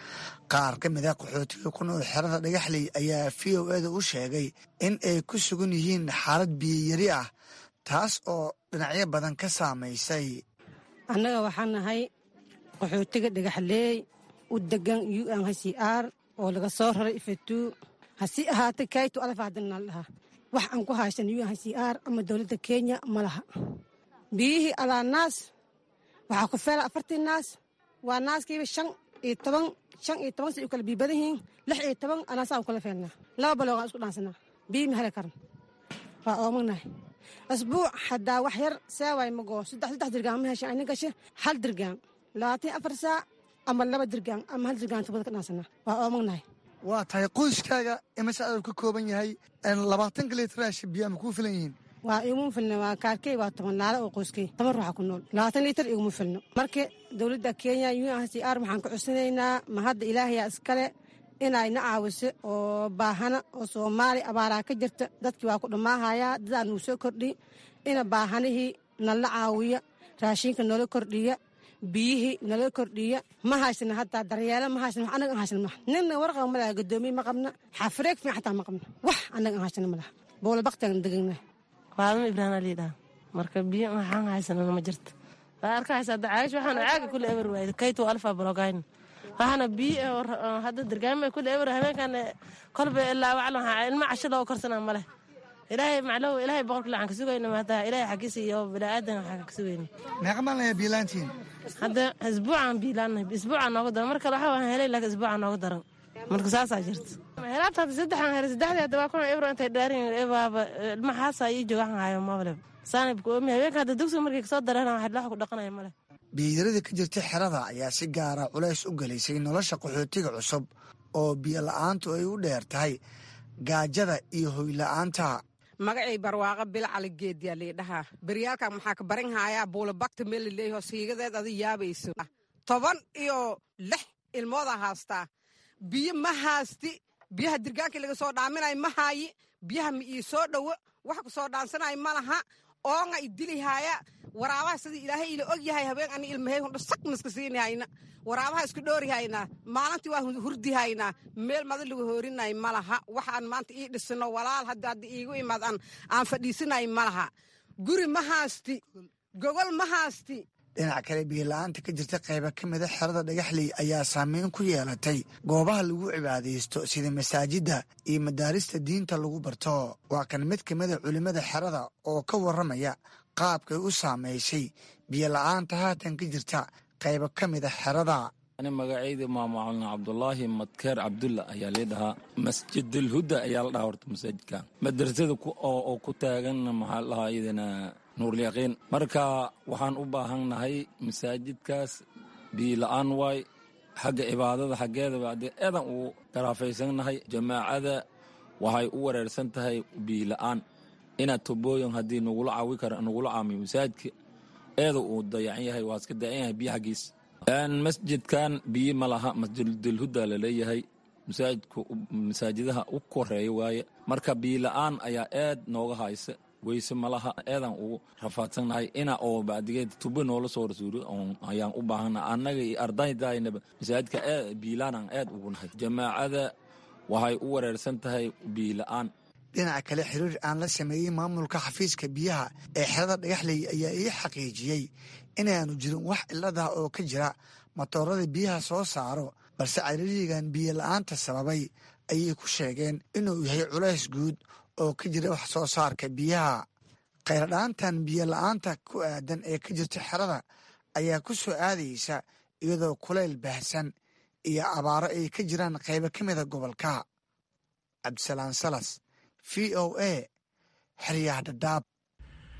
qaar ka mid a qaxootiga ku nool xerada dhagaxley ayaa v o eda u sheegay in ay ku sugan yihiin xaalad biyiyari ah taas oo dhinacyo badan ka saamaysay annaga waxaan nahay qaxootiga dhagaxleey u degan u n h c r oo laga soo raray ifetuu hasi ahaatay kaytu adafa haddana dhahaa wax aan ku haysan u n h c r ama dowladda kenya ma laha biyihii alaa naas waxaa ku feela afartii naas waa naaskiiba shan iyo toban shan iyo toban say u kala biibadan yihiin lix iyo toban anaasaa u kala feelnaa laba baloogaan isku dhaansanaa biyi ma heli karan waa oomagnahay asbuuc haddaa wax yar seewaay magoo saddex saddex dirgaan ma heshan ayna gashe hal dirgaan labaatan afar saac ama laba dirgaan ama hal dirgaan tubada ka dhaansanaa waa oomagnahay waa tahay qoyskaaga imise aduu ka kooban yahay labaatanka litraash biyaa ma kuu filan yihiin waa iguma filno waa kaarkey waa toban laala oo qoyskey toban ruuxa ku nool labaatan litar iguma filno marka dowladda kenya u n h c r waxaan ka codsanaynaa ma hadda ilaahayaa iskale inayna caawiso oo baahana oo soomaali abaaraa ka jirta dadkii waa ku dhammaahayaa dadaa nuu soo kordhi ina baahanihii nala caawiya raashinka noola kordhiya biyihii nala kordhiya ma haysana hataa daryeelo ma haysana wax annaga an haysana malaha nina warqaba ma laha gadoomiye ma qabna xafareeg fiican xataa ma qabna wax annaga an haysana ma laha bowla baktigan degannahay faadimo ibraahim aliidhaa marka biyo waxaan haysanana ma jirto waa arka haysaa dacaayish waxaana caaga kule eber waayda kaytu alfa blogayn waxaana biyo hadda dirgaama kule eber habeenkan kolba ilaa waclo ilma casho loo korsana ma leh ilaahay maclow ilaahay boqorka lacan ka sugayna maataa ilaahay xaggiisa iyo bilaadan waxaa ka sugayna meeqa maalin biilaantiin hadda isbuucaan biilaanahay isbuucaan nooga daran mar kale waxa waan helay laakiin isbuucaan nooga daran marka saasaa jirta helaabta hadda saddexaan helay saddexdii hadda waa kuna ebro intay dhaarin ebaaba ilma xaasa ii jooga waxaan hayo mableb saanibka oomi habeenka hadda dugsiga markay kasoo dareen wax wax ku dhaqanaya male biyiyarada ka jirta xerada ayaa si gaara culays u gelaysay nolosha qaxootiga cusub oo biyo la-aantu ay u dheer tahay gaajada iyo hoyla'aanta magacay barwaaqo bilcali geedyaa liidhahaa beryaalkan maxaa ka barin haayaa buulabakta meel laleeyaho siigadeed adi yaabayso toban iyo lix ilmoodaa haastaa biyo ma haasti biyaha dirgaankii laga soo dhaaminay ma haayi biyaha ma ii soo dhowo wax ku soo dhaansanay ma laha oonga idilihaaya waraabaha sidii ilaahay ila og yahay habeen ani ilmahey hundho sag maska siinihayna waraabaha isku dhoorihaynaa maalintii waa hurdihaynaa meel mada lagu hoorinay ma laha waxaan maanta ii dhisino walaal hadda hadda iigu imaad aan fadhiisinay ma laha guri ma haasti gogol ma haasti dhinac kale biyola'aanta ka jirta qayba ka mida xerada dhagaxley ayaa saameyn ku yeelatay goobaha lagu cibaadaysto sida masaajidda iyo madaarista diinta lagu barto waa kan mid ka mida culimmada xerada oo ka warramaya qaabkay u saamaysay biyola'aanta haatan ka jirta qayba ka mida xerada ani magacayda maamacalna cabdulaahi madkeer cabdulla ayaa lii dhahaa masjidulhuda ayaa la dhahaa horta masaajidka madrasada oo ku taagan maxaa la dhahaa iyadana nuurlyaqiin marka waxaan u baahannahay masaajidkaas biila-aan waay xagga cibaadada xaggeedaba haddee eedan uu garaafaysannahay jamaacada waxay u wareersan tahay biila-aan inaad tobooyin haddii nagula caawi kara nagula caamiyo masaajidka eeda uu dayacan yahay waa iska dayacan yahay biyo xaggiis masjidkan biyo ma laha masjidulhuda laleeyahay masaajidka masaajidaha u koreeya waaye marka biila-aan ayaa aad nooga haysa weyse malaha eedan ugu rafaadsannahay ina oo bacdigeed tubo noola soo rasuuro ayaan u baahana annaga iyo ardaydaaynaba masaajidka biilaanaan aad ugu nahay jamaacada waxay u wareersan tahay biila-aan dhinaca kale xiriir aan la sameeyey maamulka xafiiska biyaha ee xerada dhagaxley ayaa ii xaqiijiyey inaanu jirin wax ciladah oo ka jira matoorada biyaha soo saaro balse cariirigan biyo la-aanta sababay ayay ku sheegeen inuu yahay culays guud oo ka jira wax soo saarka biyaha khayradhaantan biyo la-aanta ku aadan ee ka jirta xerada ayaa ku soo aadaysa iyadoo kulayl baahsan iyo abaaro ay ka jiraan qaybo ka mida gobolka cabdisalaan salas v o a xeryaha dhadhaab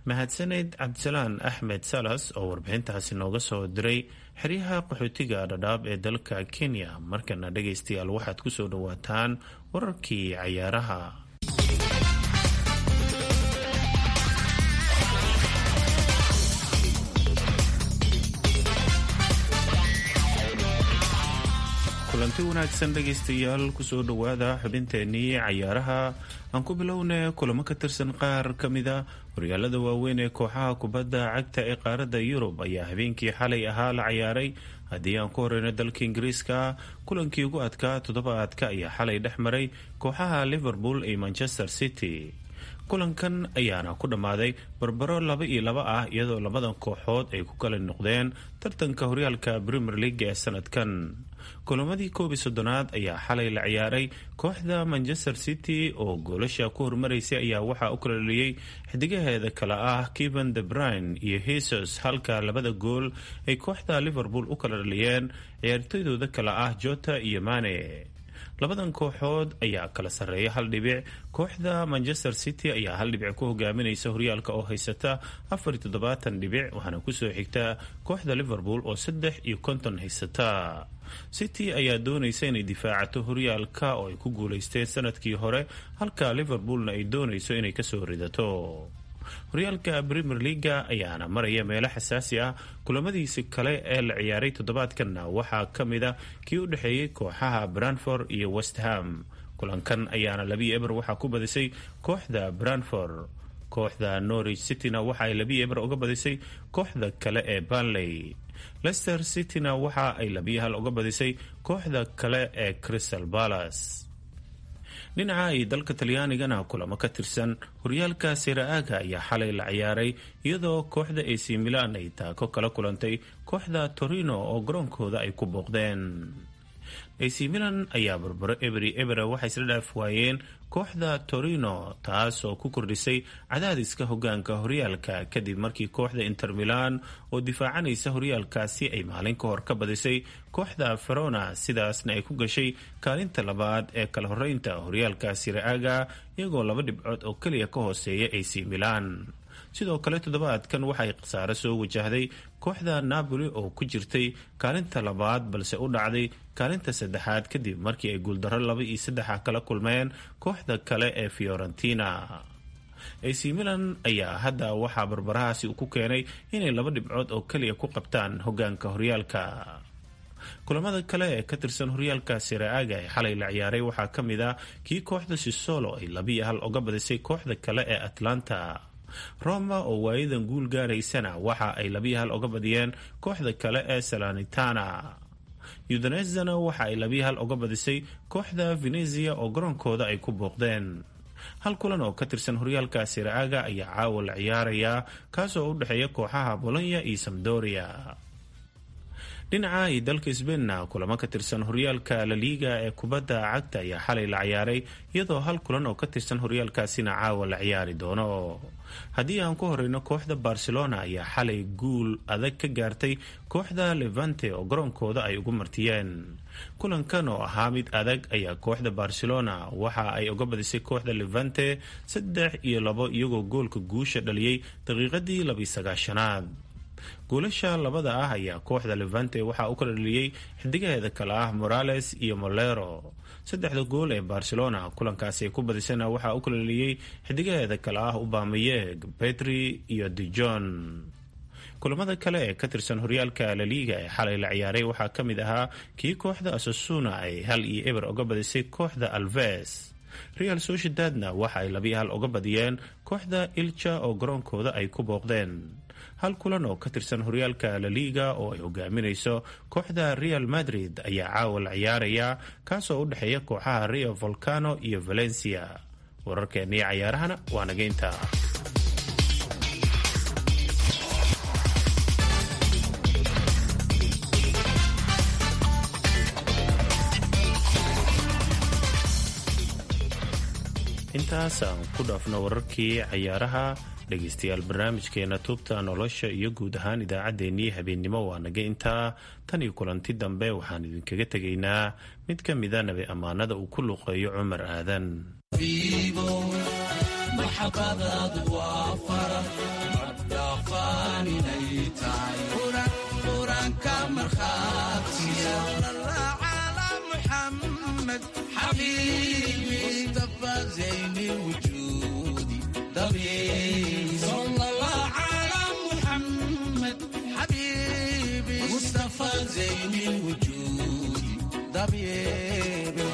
mahadsaneyd cabdisalaan axmed salas oo warbixintaasi nooga soo diray xeryaha qaxootiga dhadhaab ee dalka kenya markana dhagaystayaal waxaad ku soo dhowaataan wararkii cayaaraha kulanti wanaagsan dhegaystayaal kusoo dhowaada xubinteenii cayaaraha aan ku bilowna kulamo ka tirsan qaar ka mida horyaalada waaweyn ee kooxaha kubadda cagta ee qaaradda yurub ayaa habeenkii xalay ahaa la cayaaray haddii aan ku horeyno dalka ingiriiska kulankii ugu adkaa toddobaadka ayaa xalay dhex maray kooxaha liverpool iyo manchester city kulankan ayaana ku dhammaaday barbaro laba iyo laba ah iyadoo labadan kooxood ay ku kala noqdeen tartanka horyaalka premier league ee sanadkan kulamadii koob iyo soddonaad ayaa xalay la ciyaaray kooxda manchester city oo goolasha ku hormaraysay ayaa waxaa u kala dhaliyey xidigaheeda kale ah keven de brine iyo hesus halka labada gool ay kooxda liverpool u kala dhaliyeen ciyaartoydooda kale ah jota iyo mane labadan kooxood ayaa kala sarreeya hal dhibic kooxda manchester city ayaa hal dhibic ku hogaaminaysa horyaalka oo haysata afar iyo toddobaatan dhibic waxaana kusoo xigta kooxda liverpool oo saddex iyo konton haysata city ayaa doonaysa inay difaacato horyaalka oo ay ku guulaysteen sanadkii hore halka liverpoolna ay doonayso inay kasoo ridato horyaalka premier leaga ayaana maraya meelo xasaasi ah kulamadiisi kale ee la ciyaaray toddobaadkanna waxaa ka mid a kii u dhexeeyey kooxaha branford iyo westham kulankan ayaana labii eber waxaa ku badisay kooxda branford kooxda norwich cityna waxa ay labii eber uga badisay kooxda kale ee banley leicester cityna waxa ay labii hal uga badisay kooxda kale ee crystal palace dhinaca ay dalka talyaanigana kulamo ka tirsan horyaalka siraaga ayaa xalay la ciyaaray iyadoo kooxda ac milan ay taako kala kulantay kooxda torino oo garoonkooda ay ku booqdeen ac milan ayaa barbaro eberi ebera waxay isla dhaaf waayeen kooxda torino taas oo ku kordhisay cadaadiska hogaanka horyaalka kadib markii kooxda inter milan oo difaacanaysa horyaalkaasi ay maalin ka hor ka badisay kooxda verona sidaasna ay ku gashay kaalinta labaad ee kala horeynta horyaalka siraaga iyagoo laba dhibcood oo keliya ka hooseeya ac milan sidoo kale toddobaadkan waxay khasaaro soo wajahday kooxda napoli oo ku jirtay kaalinta labaad balse u dhacday kaalinta saddexaad kadib markii ay guuldarro laba iyo saddexa kala kulmeen kooxda kale ee fiorentina ac milan ayaa hadda waxaa barbarahaasi ku keenay inay laba dhibcood oo keliya ku qabtaan hogaanka horyaalka kulamada kale ee ka tirsan horyaalka siraaga ee xalay la ciyaaray waxaa ka mid ah kii kooxda sisolo ay labiiyo hal uga badisay kooxda kale ee atlanta roma oo waayadan guul gaaraysana waxa ay labiyo hal uga badiyeen kooxda kale ee salanitana udanezana waxa ay labiyo hal uga badisay kooxda venezia oo garoonkooda ay ku booqdeen hal kulan oo ka tirsan horyaalka siraaga ayaa caawa la ciyaarayaa kaasoo u dhexeeya kooxaha bolonya iyo samdoria dhinaca iyo dalka sbainna kulamo ka tirsan horyaalka laliiga ee kubadda cagta ayaa xalay la ciyaaray iyadoo hal kulan oo ka tirsan horyaalkaasina caawa la ciyaari doono haddii aan ku horeyno kooxda barcelona ayaa xalay guul adag ka gaartay kooxda levante oo garoonkooda ay ugu martiyeen kulankan oo ahaa mid adag ayaa kooxda barcelona waxa ay uga badisay kooxda levante saddex iyo labo iyagoo goolka guusha dhaliyey daqiiqadii labiyi sagaashanaad goolasha labada ah ayaa kooxda levante waxaa u kala dhaliyey xidigaheeda kale ah morales iyo molero saddexda gool ee barcelona kulankaasi ay ku badisana waxaa u kala dhaliyey xidigaheeda kale ah ubamayeg petri iyo dijon kulamada kale ee ka tirsan horyaalka laliiga ee xalay la ciyaaray waxaa ka mid ahaa kii kooxda asasuna ay hal iyo eber uga badisay kooxda alves real sociedadna waxa ay labiyo hal uga badiyeen kooxda ilja oo garoonkooda ay ku booqdeen hal kulan oo ka tirsan horyaalka laliiga oo ay hogaaminayso kooxda real madrid ayaa caawa la ciyaaraya kaasoo u dhexeeya kooxaha rio volcano iyo valencia wararkeennii cayaarahana waa nageynta intaas aan ku dhaafno wararkii cayaaraha dhegaystayaal barnaamijkeena tuubta nolosha iyo guud ahaan idaacaddeenii habeennimo waa naga intaa tan iyo kulanti dambe waxaan idinkaga tegaynaa mid ka mida nabi ammaanada uu ku luqeeyo cumar aadan dabyeebe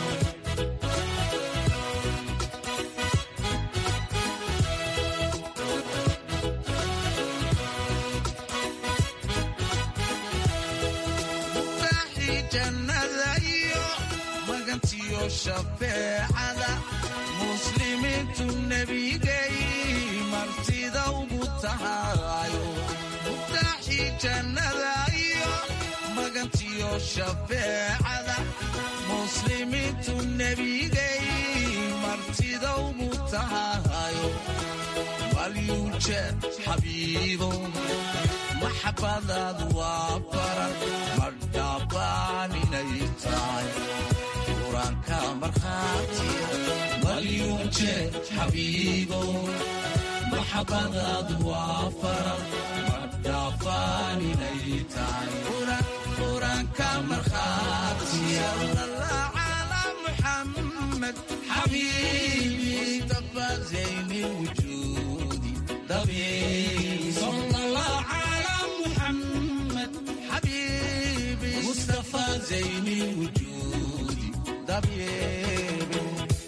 mutaaxii jannada iyo magantiyo shafeecada muslimiintu nebigay martida ugu tahayo mutaaxii jannada iyo magantiyo shafeecada muslimiintu nebigay martida ugu tahayo malyuuje xabiibo maxabadaadu waa baran madhaabaan inay tahay quraanka markhaatiya malyuuje xabiibo maxabadaadu waa faran madhaabaan inay tahay quraanka markhaatiya ala muxamed xabiibi mustafa zayni wujuudi dabiib mustafa zayni wujuudi dabyeebe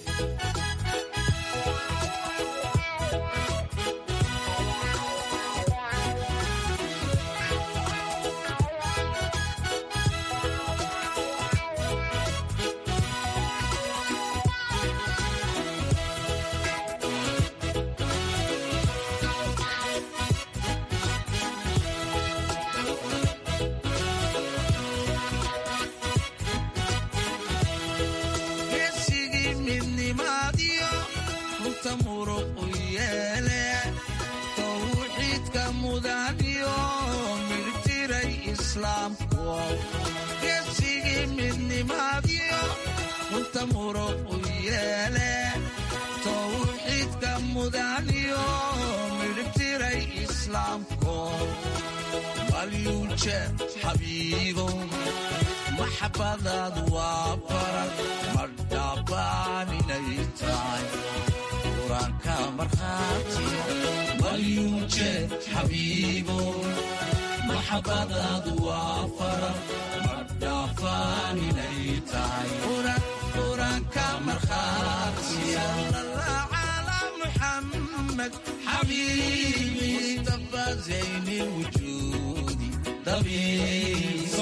geesigii midnimaadiyo runta muruqu yeele tawxiidka mudaniyo midhtiray islaamku geesigii midnimaadiyo runta muruqu yeele tawxiidka mudaniyo midhtiray islaamku malyuuje xabiibo maxabadaadu waa baran madhaabaan inay tahay quraanka markhaatiya malyuuje xabiibo maxabadaadu waa faran madhaafaan inay tahay quraanka markhaatiya ala muxamed xabiibi mustafa zayni wujuudi dabiib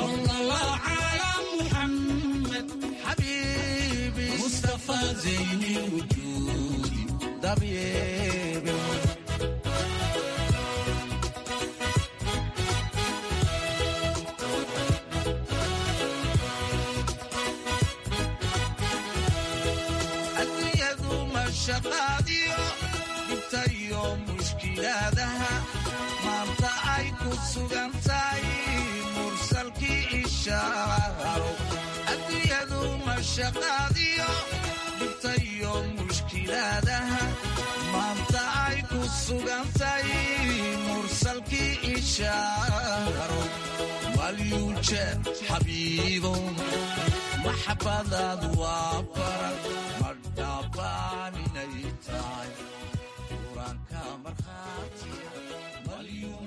mustafa zayni wujuudi dabyeebe adduunyadu mashaqaadiyo dhibta iyo mushkilaadaha maanta ay ku sugan tahay mursalkii ishaaro adduunyadu mashaqaadiyo dhibta iyo mushkilaadaha maanta ay ku sugan tahay mursalkii ishaaro malyuuje xabiibo maxabadaadu waa baran madhaabaan inay tahay